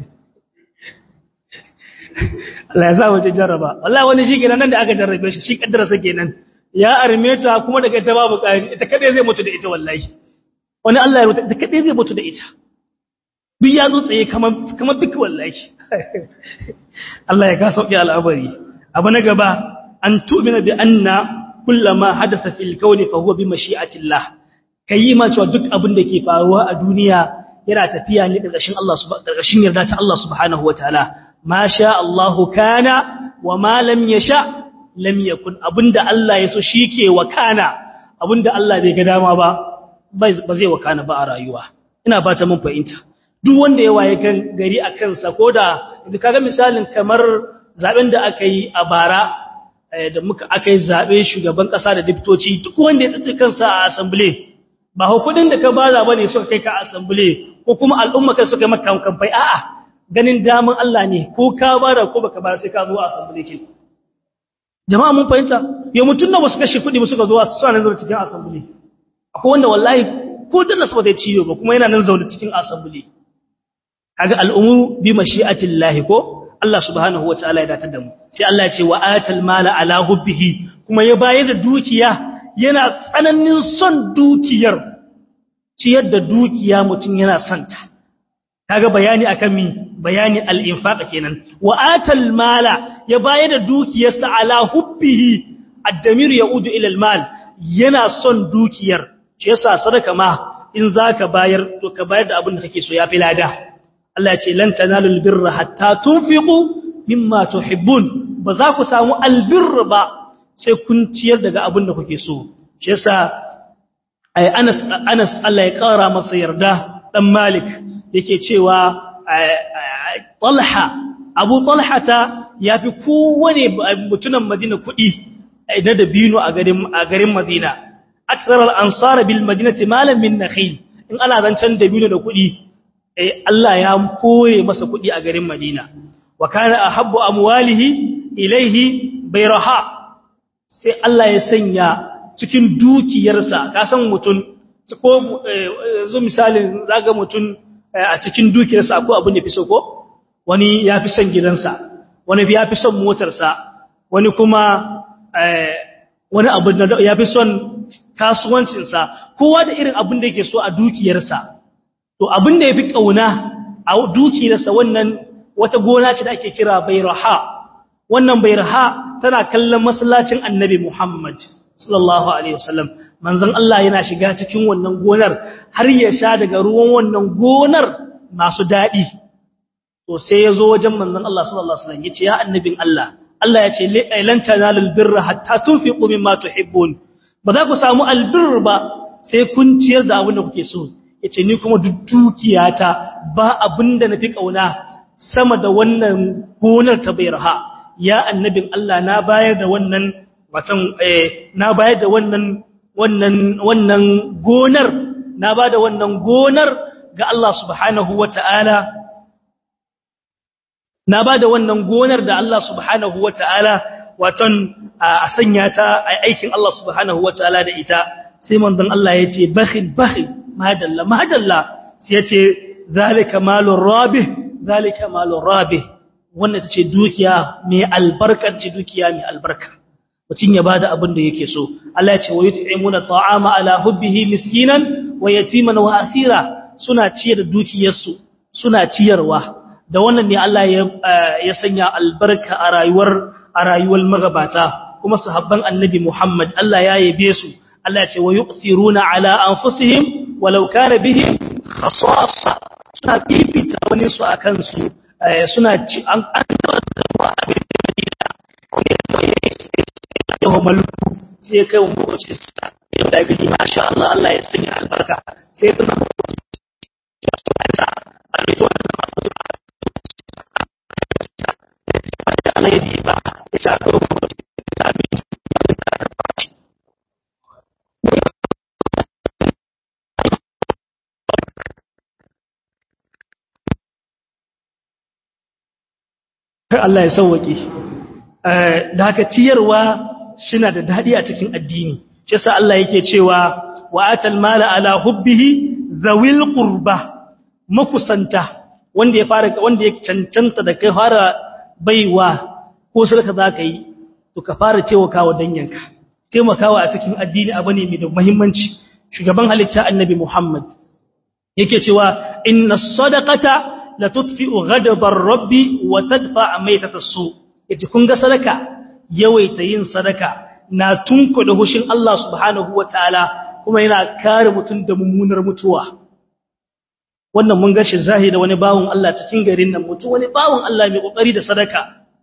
Allah ya sa wace jarraba wallahi wani shi kenan nan da aka jarrabe shi shi kaddararsa kenan ya arme ta kuma daga ita babu kari ita kadai zai mutu da ita wallahi wani Allah ya rubuta ita kadai zai mutu da ita duk ya zo tsaye kamar duk wallahi Allah ya ka sauƙi al'amari abu na gaba an tu'mina bi anna kullama hadatha fil kawni fa huwa bi mashi'atillah kai ma cewa duk abin da ke faruwa a duniya yana tafiya ne ƙarƙashin Allah ƙarƙashin yarda ta Allah subhanahu wataala ma sha Allahu kana wa ma lam yasha lam yakun abinda Allah ya so shike wakana abinda Allah bai ga dama ba ba zai wakana ba a rayuwa ina ba ta mun fahimta duk wanda ya waye kan gari a kansa ko da kaga misalin kamar zaben da aka yi a bara da muka aka yi zabe shugaban kasa da diptoci duk wanda ya tsaye kansa a assembly ba hukudin da ka baza bane suka kai ka assembly ko kuma al'umma kai suka maka kamfai a'a ganin daman Allah ne ko ka bada ko baka bada sai ka zo assembly ke jama'a mun fahimta ya mutun da wasu kashe kudi suka zo suna nan zaune cikin assembly akwai wanda wallahi ko dan nasu ba zai ciyo ba kuma yana nan zaune cikin assembly kaga al'umuru bi mashi'atillahi ko Allah subhanahu wataala ya datar da mu sai Allah ya ce wa atal mala ala hubbihi kuma ya bayar da dukiya yana tsananin son dukiyar ciyar da dukiya mutum yana son ta kaga bayani akan mi bayani al-infaq kenan wa atal mala ya bayar da dukiyarsa ala hubbihi ad-damir yaudu ila al-mal yana son dukiyar shi yasa sadaka ma in zaka bayar to ka bayar da abin da kake so yafi lada Allah ya ce lan tanalul birra hatta tunfiqu mimma tuhibbun ba za ku samu albirra ba sai kun ciyar daga abin da kuke so shi yasa ai Anas Anas Allah ya kara masa yarda dan Malik yake cewa Talha Abu Talha ta yafi kowane mutunan Madina kuɗi na dabino a garin a garin Madina akthar al-ansar bil madinati malan min nakhil in ana zancan dabino da kuɗi eh Allah ya kore masa kuɗi a garin Madina wa kana ahabbu amwalihi ilaihi bayraha sai Allah ya sanya cikin dukiyarsa ka san mutun ko yanzu misalin zaga mutun a cikin dukiyarsa akwai abin da fi so ko wani ya fi son gidansa wani ya fi son motarsa wani kuma wani abu da ya fi son kasuwancinsa kowa da irin abin da yake so a dukiyarsa to abin da ya fi ƙauna a dukiyarsa wannan wata gona ce da ake kira bayraha wannan bayraha tana kallon masallacin annabi Muhammad sallallahu alaihi wasallam manzon Allah yana shiga cikin wannan gonar har ya sha daga ruwan wannan gonar masu dadi to sai yazo wajen manzon Allah sallallahu alaihi wasallam yace ya annabin Allah Allah yace lan tanalul birra hatta tunfiqu mimma tuhibbun ba za ku samu albirr ba sai kun ciyar da abin da kuke so yace ni kuma duk dukiyata ba abin da nafi kauna sama da wannan gonar ta bayraha ya annabin Allah na bayar da wannan watan eh na bayar da wannan wannan wannan gonar na ba da wannan gonar ga Allah subhanahu wata'ala na ba da wannan gonar da Allah subhanahu wata'ala watan a sanya ta a aikin Allah subhanahu wata'ala da ita sai manzon Allah ya ce bakhil bakhil madalla madalla sai ya ce zalika malur rabih zalika malur rabih wannan ta ce dukiya mai albarkar ce dukiya mai albarka mutum ya bada abin da yake so Allah ya ce wa yut'imuna ta'ama ala hubbihi miskinan wa yatiman wa asira suna ciyar da dukiyarsu suna ciyarwa da wannan ne Allah ya ya sanya albarka a rayuwar a rayuwar magabata kuma sahabban annabi Muhammad Allah ya yabe su Allah ya ce wa yu'thiruna ala anfusihim walau kana bihim khasasa suna fifita wani su akan su suna ci an an da abin da yawan maluku sai kai wa mawace sa yau da gani masha Allah Allah ya sanya albarka sai tuna mawace ya su ta a rito wannan mawace da Allah ya yi ba ya sa kawo mawace ta bi Allah ya sauwaƙe da haka ciyarwa shina da dadi a cikin addini shi yasa Allah yake cewa wa atal mala ala hubbihi zawil qurba makusanta wanda ya fara wanda ya cancanta da kai fara baiwa ko sarka zaka yi to ka fara taimakawa danyanka taimakawa a cikin addini abu ne mai da muhimmanci shugaban halitta annabi Muhammad yake cewa inna sadaqata la tudfi'u ghadabar rabbi wa tadfa maitata su yace kun ga sadaka yawaita yin sadaka na tunkuɗe hushin Allah subhanahu wataala kuma yana kare mutum da mummunar mutuwa wannan mun gashi zahiri wani bawon Allah cikin garin nan mutum wani bawon Allah mai kokari da sadaka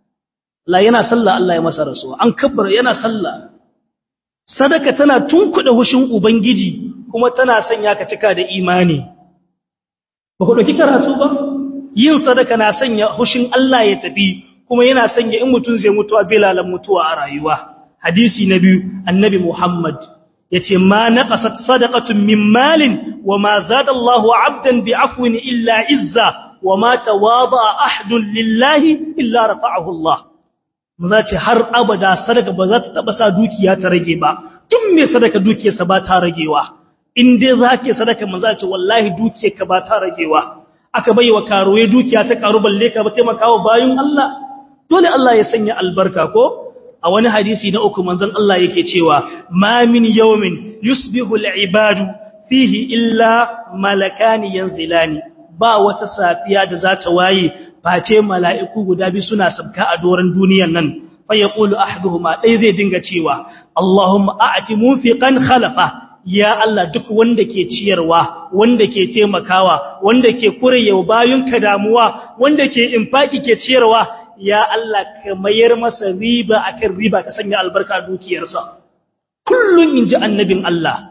la yana sallah Allah ya masa rasuwa an kabbara yana sallah sadaka tana tunkuɗe hushin ubangiji kuma tana sanya ka cika da imani ba ku dauki karatu ba yin sadaka na sanya hushin Allah ya tafi kuma yana sanya in mutum zai mutuwa bilalan mutuwa a rayuwa hadisi na biyu annabi Muhammad yace ma naqasat sadaqatun min malin wa ma zada Allahu 'abdan bi'afwin illa izza wa ma tawada'a ahadun lillahi illa rafa'ahu Allah maza ce har abada sadaka ba za ta taba sa dukiya ta rage ba tun me sadaka dukiyarsa ba ta ragewa in dai zake sadaka maza ce wallahi dukiyarka ba ta ragewa aka baiwa karuwe dukiya ta karu balle ka ba taimakawa bayun Allah dole Allah ya sanya albarka ko a wani hadisi na uku manzon Allah yake cewa ma min yawmin yusbihu al-ibadu fihi illa malakani yanzilani ba wata safiya da za ta waye face mala'iku guda bi suna sabka a doran duniyar nan fa yaqulu ahaduhuma dai zai dinga cewa Allahumma a'ti munfiqan khalafa ya Allah duk wanda ke ciyarwa wanda ke taimakawa wanda ke kurewa bayunka damuwa wanda ke infaki ke ciyarwa ya Allah ka mayar masa riba akan riba ka sanya albarka dukiyarsa kullun inji annabin Allah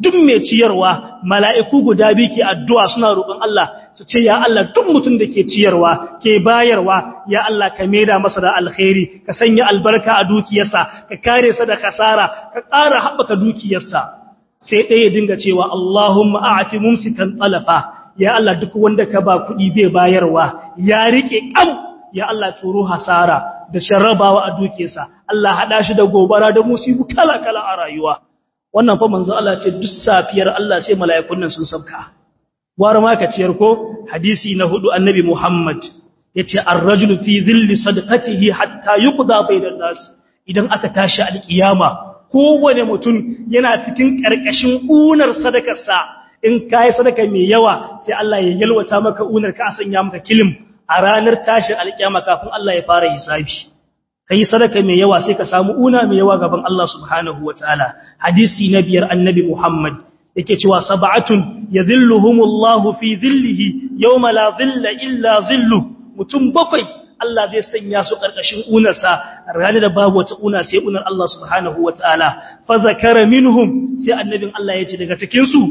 duk mai ciyarwa mala'iku guda biyu ke addu'a suna roƙon Allah su ce ya Allah duk mutum da ke ciyarwa ke bayarwa ya Allah ka maida masa da alkhairi ka sanya albarka a dukiyarsa ka kare sa da kasara ka ƙara haɓaka dukiyarsa sai ɗaya dinga cewa Allahumma a'ati mumsikan talafa ya Allah duk wanda ka ba kuɗi bai bayarwa ya rike kam ya Allah turo hasara da sharrabawa a dukiyarsa Allah hada shi da gobara da musibu kala kala a rayuwa wannan fa manzo Allah ce duk safiyar Allah sai mala'ikun nan sun sabka war ma ka ciyar ko hadisi na hudu annabi Muhammad yace ar-rajulu fi dhilli sadaqatihi hatta yuqda bainan nas idan aka tashi alkiyama kowane mutum yana cikin karkashin unar sadakarsa in kai sadaka mai yawa sai Allah ya yalwata maka unar ka sanya maka kilim a ranar tashin alkiyama kafin Allah ya fara hisabi kai sadaka mai yawa sai ka samu una mai yawa gaban Allah subhanahu wataala hadisi na biyar annabi Muhammad yake cewa sab'atun yadhilluhumullahu fi dhillihi yawma la dhilla illa dhillu mutum bakwai Allah zai sanya su karkashin unarsa ranar da babu wata una sai unar Allah subhanahu wataala fa zakara minhum sai annabin Allah ya ce daga cikin su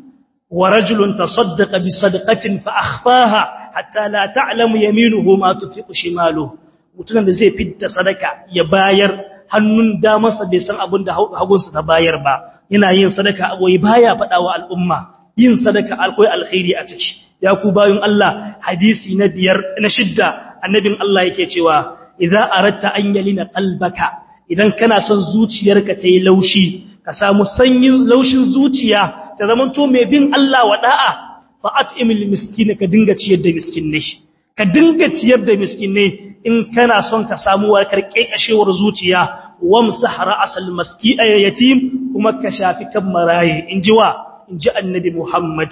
wa rajulun tasaddaqa bi sadaqatin fa akhfaha hatta la ta'lamu yaminuhu ma tunfiqu shimaluhu mutumin da zai fitta sadaka ya bayar hannun damarsa bai san abin da hagunsa ta bayar ba yana yin sadaka aboyi baya faɗa wa al'umma yin sadaka akwai alkhairi a ciki ya ku bayun Allah hadisi na biyar na shidda annabin Allah yake cewa idza aratta an yalina qalbaka idan kana son zuciyarka ta yi laushi ka samu sanyin laushin zuciya ta zama to mai bin Allah wa da'a fa at'imil miskin ka dinga ciyar da miskinai ka dinga ciyar da miskinai in kana son ka samu warkar kekashewar zuciya wamsah ra'sal maski yatim kuma ka shafi kan maraye inji wa inji annabi Muhammad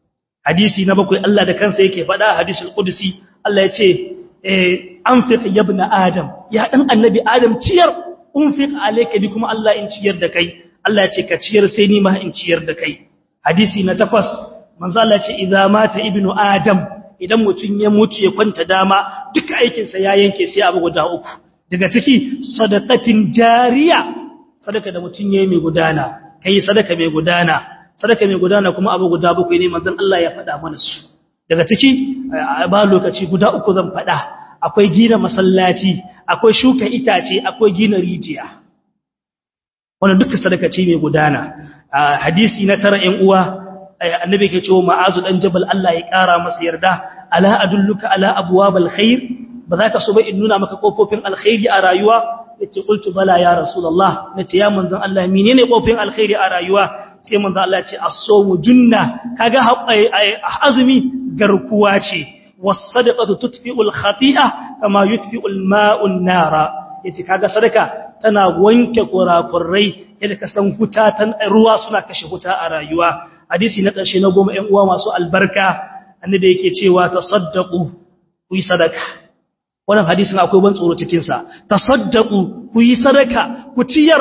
hadisi na bakwai Allah da kansa yake faɗa hadisul qudsi Allah ya ce eh anfiq ya ibn adam ya dan annabi adam ciyar unfiq alayka bi kuma Allah in ciyar da kai Allah ya ce ka ciyar sai ni ma in ciyar da kai hadisi na takwas manzo Allah ya ce idza mata ibnu adam idan mutum ya mutu ya kwanta dama duka aikinsa ya yanke sai abu guda uku daga ciki sadaqatin jariya sadaka da mutum yayi mai gudana kai sadaka mai gudana sadaka mai gudana kuma abu guda bakwai ne manzon Allah ya faɗa mana su daga ciki ba lokaci guda uku zan faɗa akwai gina masallaci akwai shuka itace akwai gina rijiya wannan duka sadaka ce mai gudana hadisi na tara ƴan uwa annabi ke cewa ma'azu dan jabal Allah ya kara masa yarda ala adulluka ala abwabal khair ba za ka so ba in nuna maka kofofin alkhairi a rayuwa yace qultu bala ya rasulullah nace ya manzon Allah menene kofofin alkhairi a rayuwa sai manzon Allah ya ce as-sawmu junna kaga azumi garkuwa ce was-sadaqatu tutfi'ul khati'a kama yutfi'ul ma'u an-nara yace kaga sadaka tana wanke kurakurai yadda ka san huta tan ruwa suna kashe huta a rayuwa hadisi na ƙarshe na goma ‘yan uwa masu albarka annabi yake cewa ta saddaƙu ku yi sadaka wannan hadisin akwai ban tsoro cikinsa ta saddaƙu ku yi sadaka ku ciyar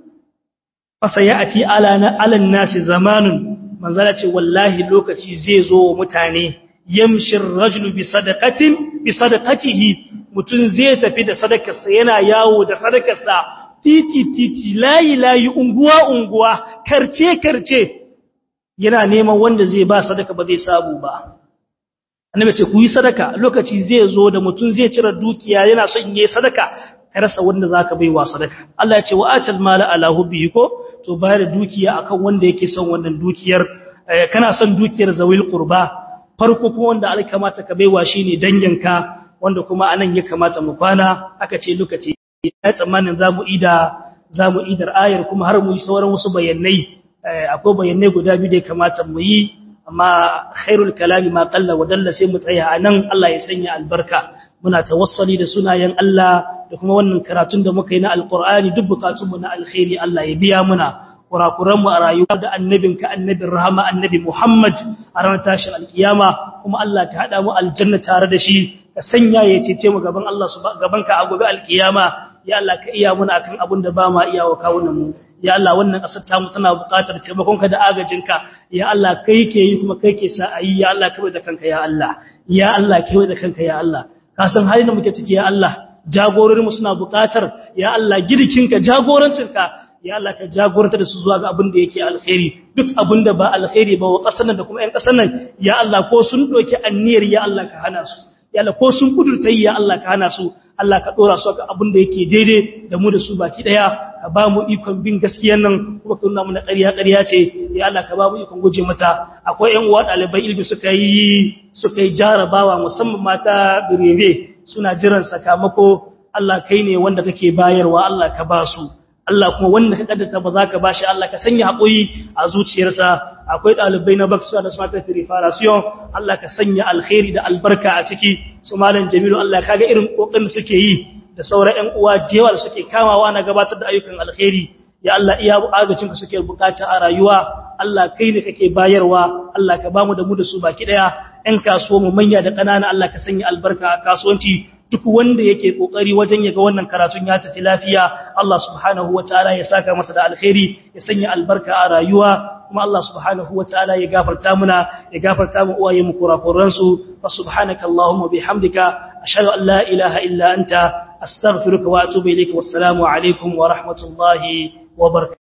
fasa ya ati alan nasi zamanin manzana ce wallahi lokaci zai zo wa mutane yamshin rajulu bi sadaqatin bi sadaqatihi mutum zai tafi da sadakarsa yana yawo da sadakarsa titi titi layi layi unguwa unguwa karce karce yana neman wanda zai ba sadaka ba zai samu ba annabi ce ku yi sadaka lokaci zai zo da mutum zai cire dukiya yana son yayi sadaka ka rasa wanda zaka baiwa sadaka Allah ya ce wa atal mala ala hubbi ko to bayar da dukiya akan wanda yake son wannan dukiyar kana son dukiyar zawil qurba farko kuma wanda Allah kamata ka baiwa shine danginka wanda kuma anan ya kamata mu kwana aka ce lokaci ya tsammanin zamu ida zamu idar ayar kuma har mu yi sauran wasu bayanai akwai bayanai guda biyu da ya kamata mu yi amma khairul kalami ma qalla wa dalla sai mu tsaya anan Allah ya sanya albarka muna tawassali da sunayen Allah da kuma wannan karatun da muka yi na alqur'ani duk bukatun mu na alkhairi Allah ya biya muna kurakuran mu a rayuwa da annabinka annabin rahama annabi Muhammad a ranar tashin alkiyama kuma Allah ka hada mu aljanna tare da shi ka sanya ya cece mu gaban Allah gaban ka a gobe alkiyama ya Allah ka iya muna akan abin da ba ma iya wa kawunan mu ya Allah wannan ƙasar tamu tana buƙatar taimakonka da agajinka ya Allah kai ke yi kuma kai ke sa ayi ya Allah kai da kanka ya Allah ya Allah kai da kanka ya Allah ka san halin da muke ciki ya Allah jagororinmu suna buƙatar ya Allah girkinka jagorancinka ya Allah ka jagoranta da su zuwa ga abin da yake alkhairi duk abin da ba alkhairi ba wa ƙasar nan da kuma ƴan ƙasar nan ya Allah ko sun doki anniyar ya Allah ka hana su ya Allah ko sun kudurta ya Allah ka hana su Allah ka dora su ga abin da yake daidai da mu da su baki daya ka ba mu ikon bin gaskiyar nan kuma ka nuna mu na ƙarya ƙarya ce ya Allah ka ba mu ikon guje mata akwai ƴan uwa ɗalibai ilimi suka yi suka yi jarabawa musamman mata birebe suna jiran sakamako Allah kai ne wanda kake bayarwa Allah ka ba su Allah kuma wanda ka kaddata ba za ka bashi Allah ka sanya haƙuri a zuciyarsa akwai ɗalibai na baksuwa da smart preparation Allah ka sanya alkhairi da albarka a ciki su malam Jamilu Allah kaga irin kokarin suke yi da sauran ƴan uwa jewa da suke kamawa na gabatar da ayyukan alkhairi ya Allah iya agacin ka suke bukata a rayuwa Allah kai ne kake bayarwa Allah ka bamu da mu da su baki daya ƴan kasuwa mu manya da ƙanana Allah ka sanya albarka a kasuwanci duk wanda yake kokari wajen yaga wannan karatun ya tafi lafiya Allah subhanahu wataala ya saka masa da alkhairi ya sanya albarka a rayuwa kuma Allah subhanahu wataala ya gafarta muna ya gafarta mu uwaye mu kurakuran su fa subhanaka allahumma bihamdika ashhadu an la ilaha illa anta astaghfiruka wa atubu ilayka wassalamu alaikum wa rahmatullahi wa barakatuh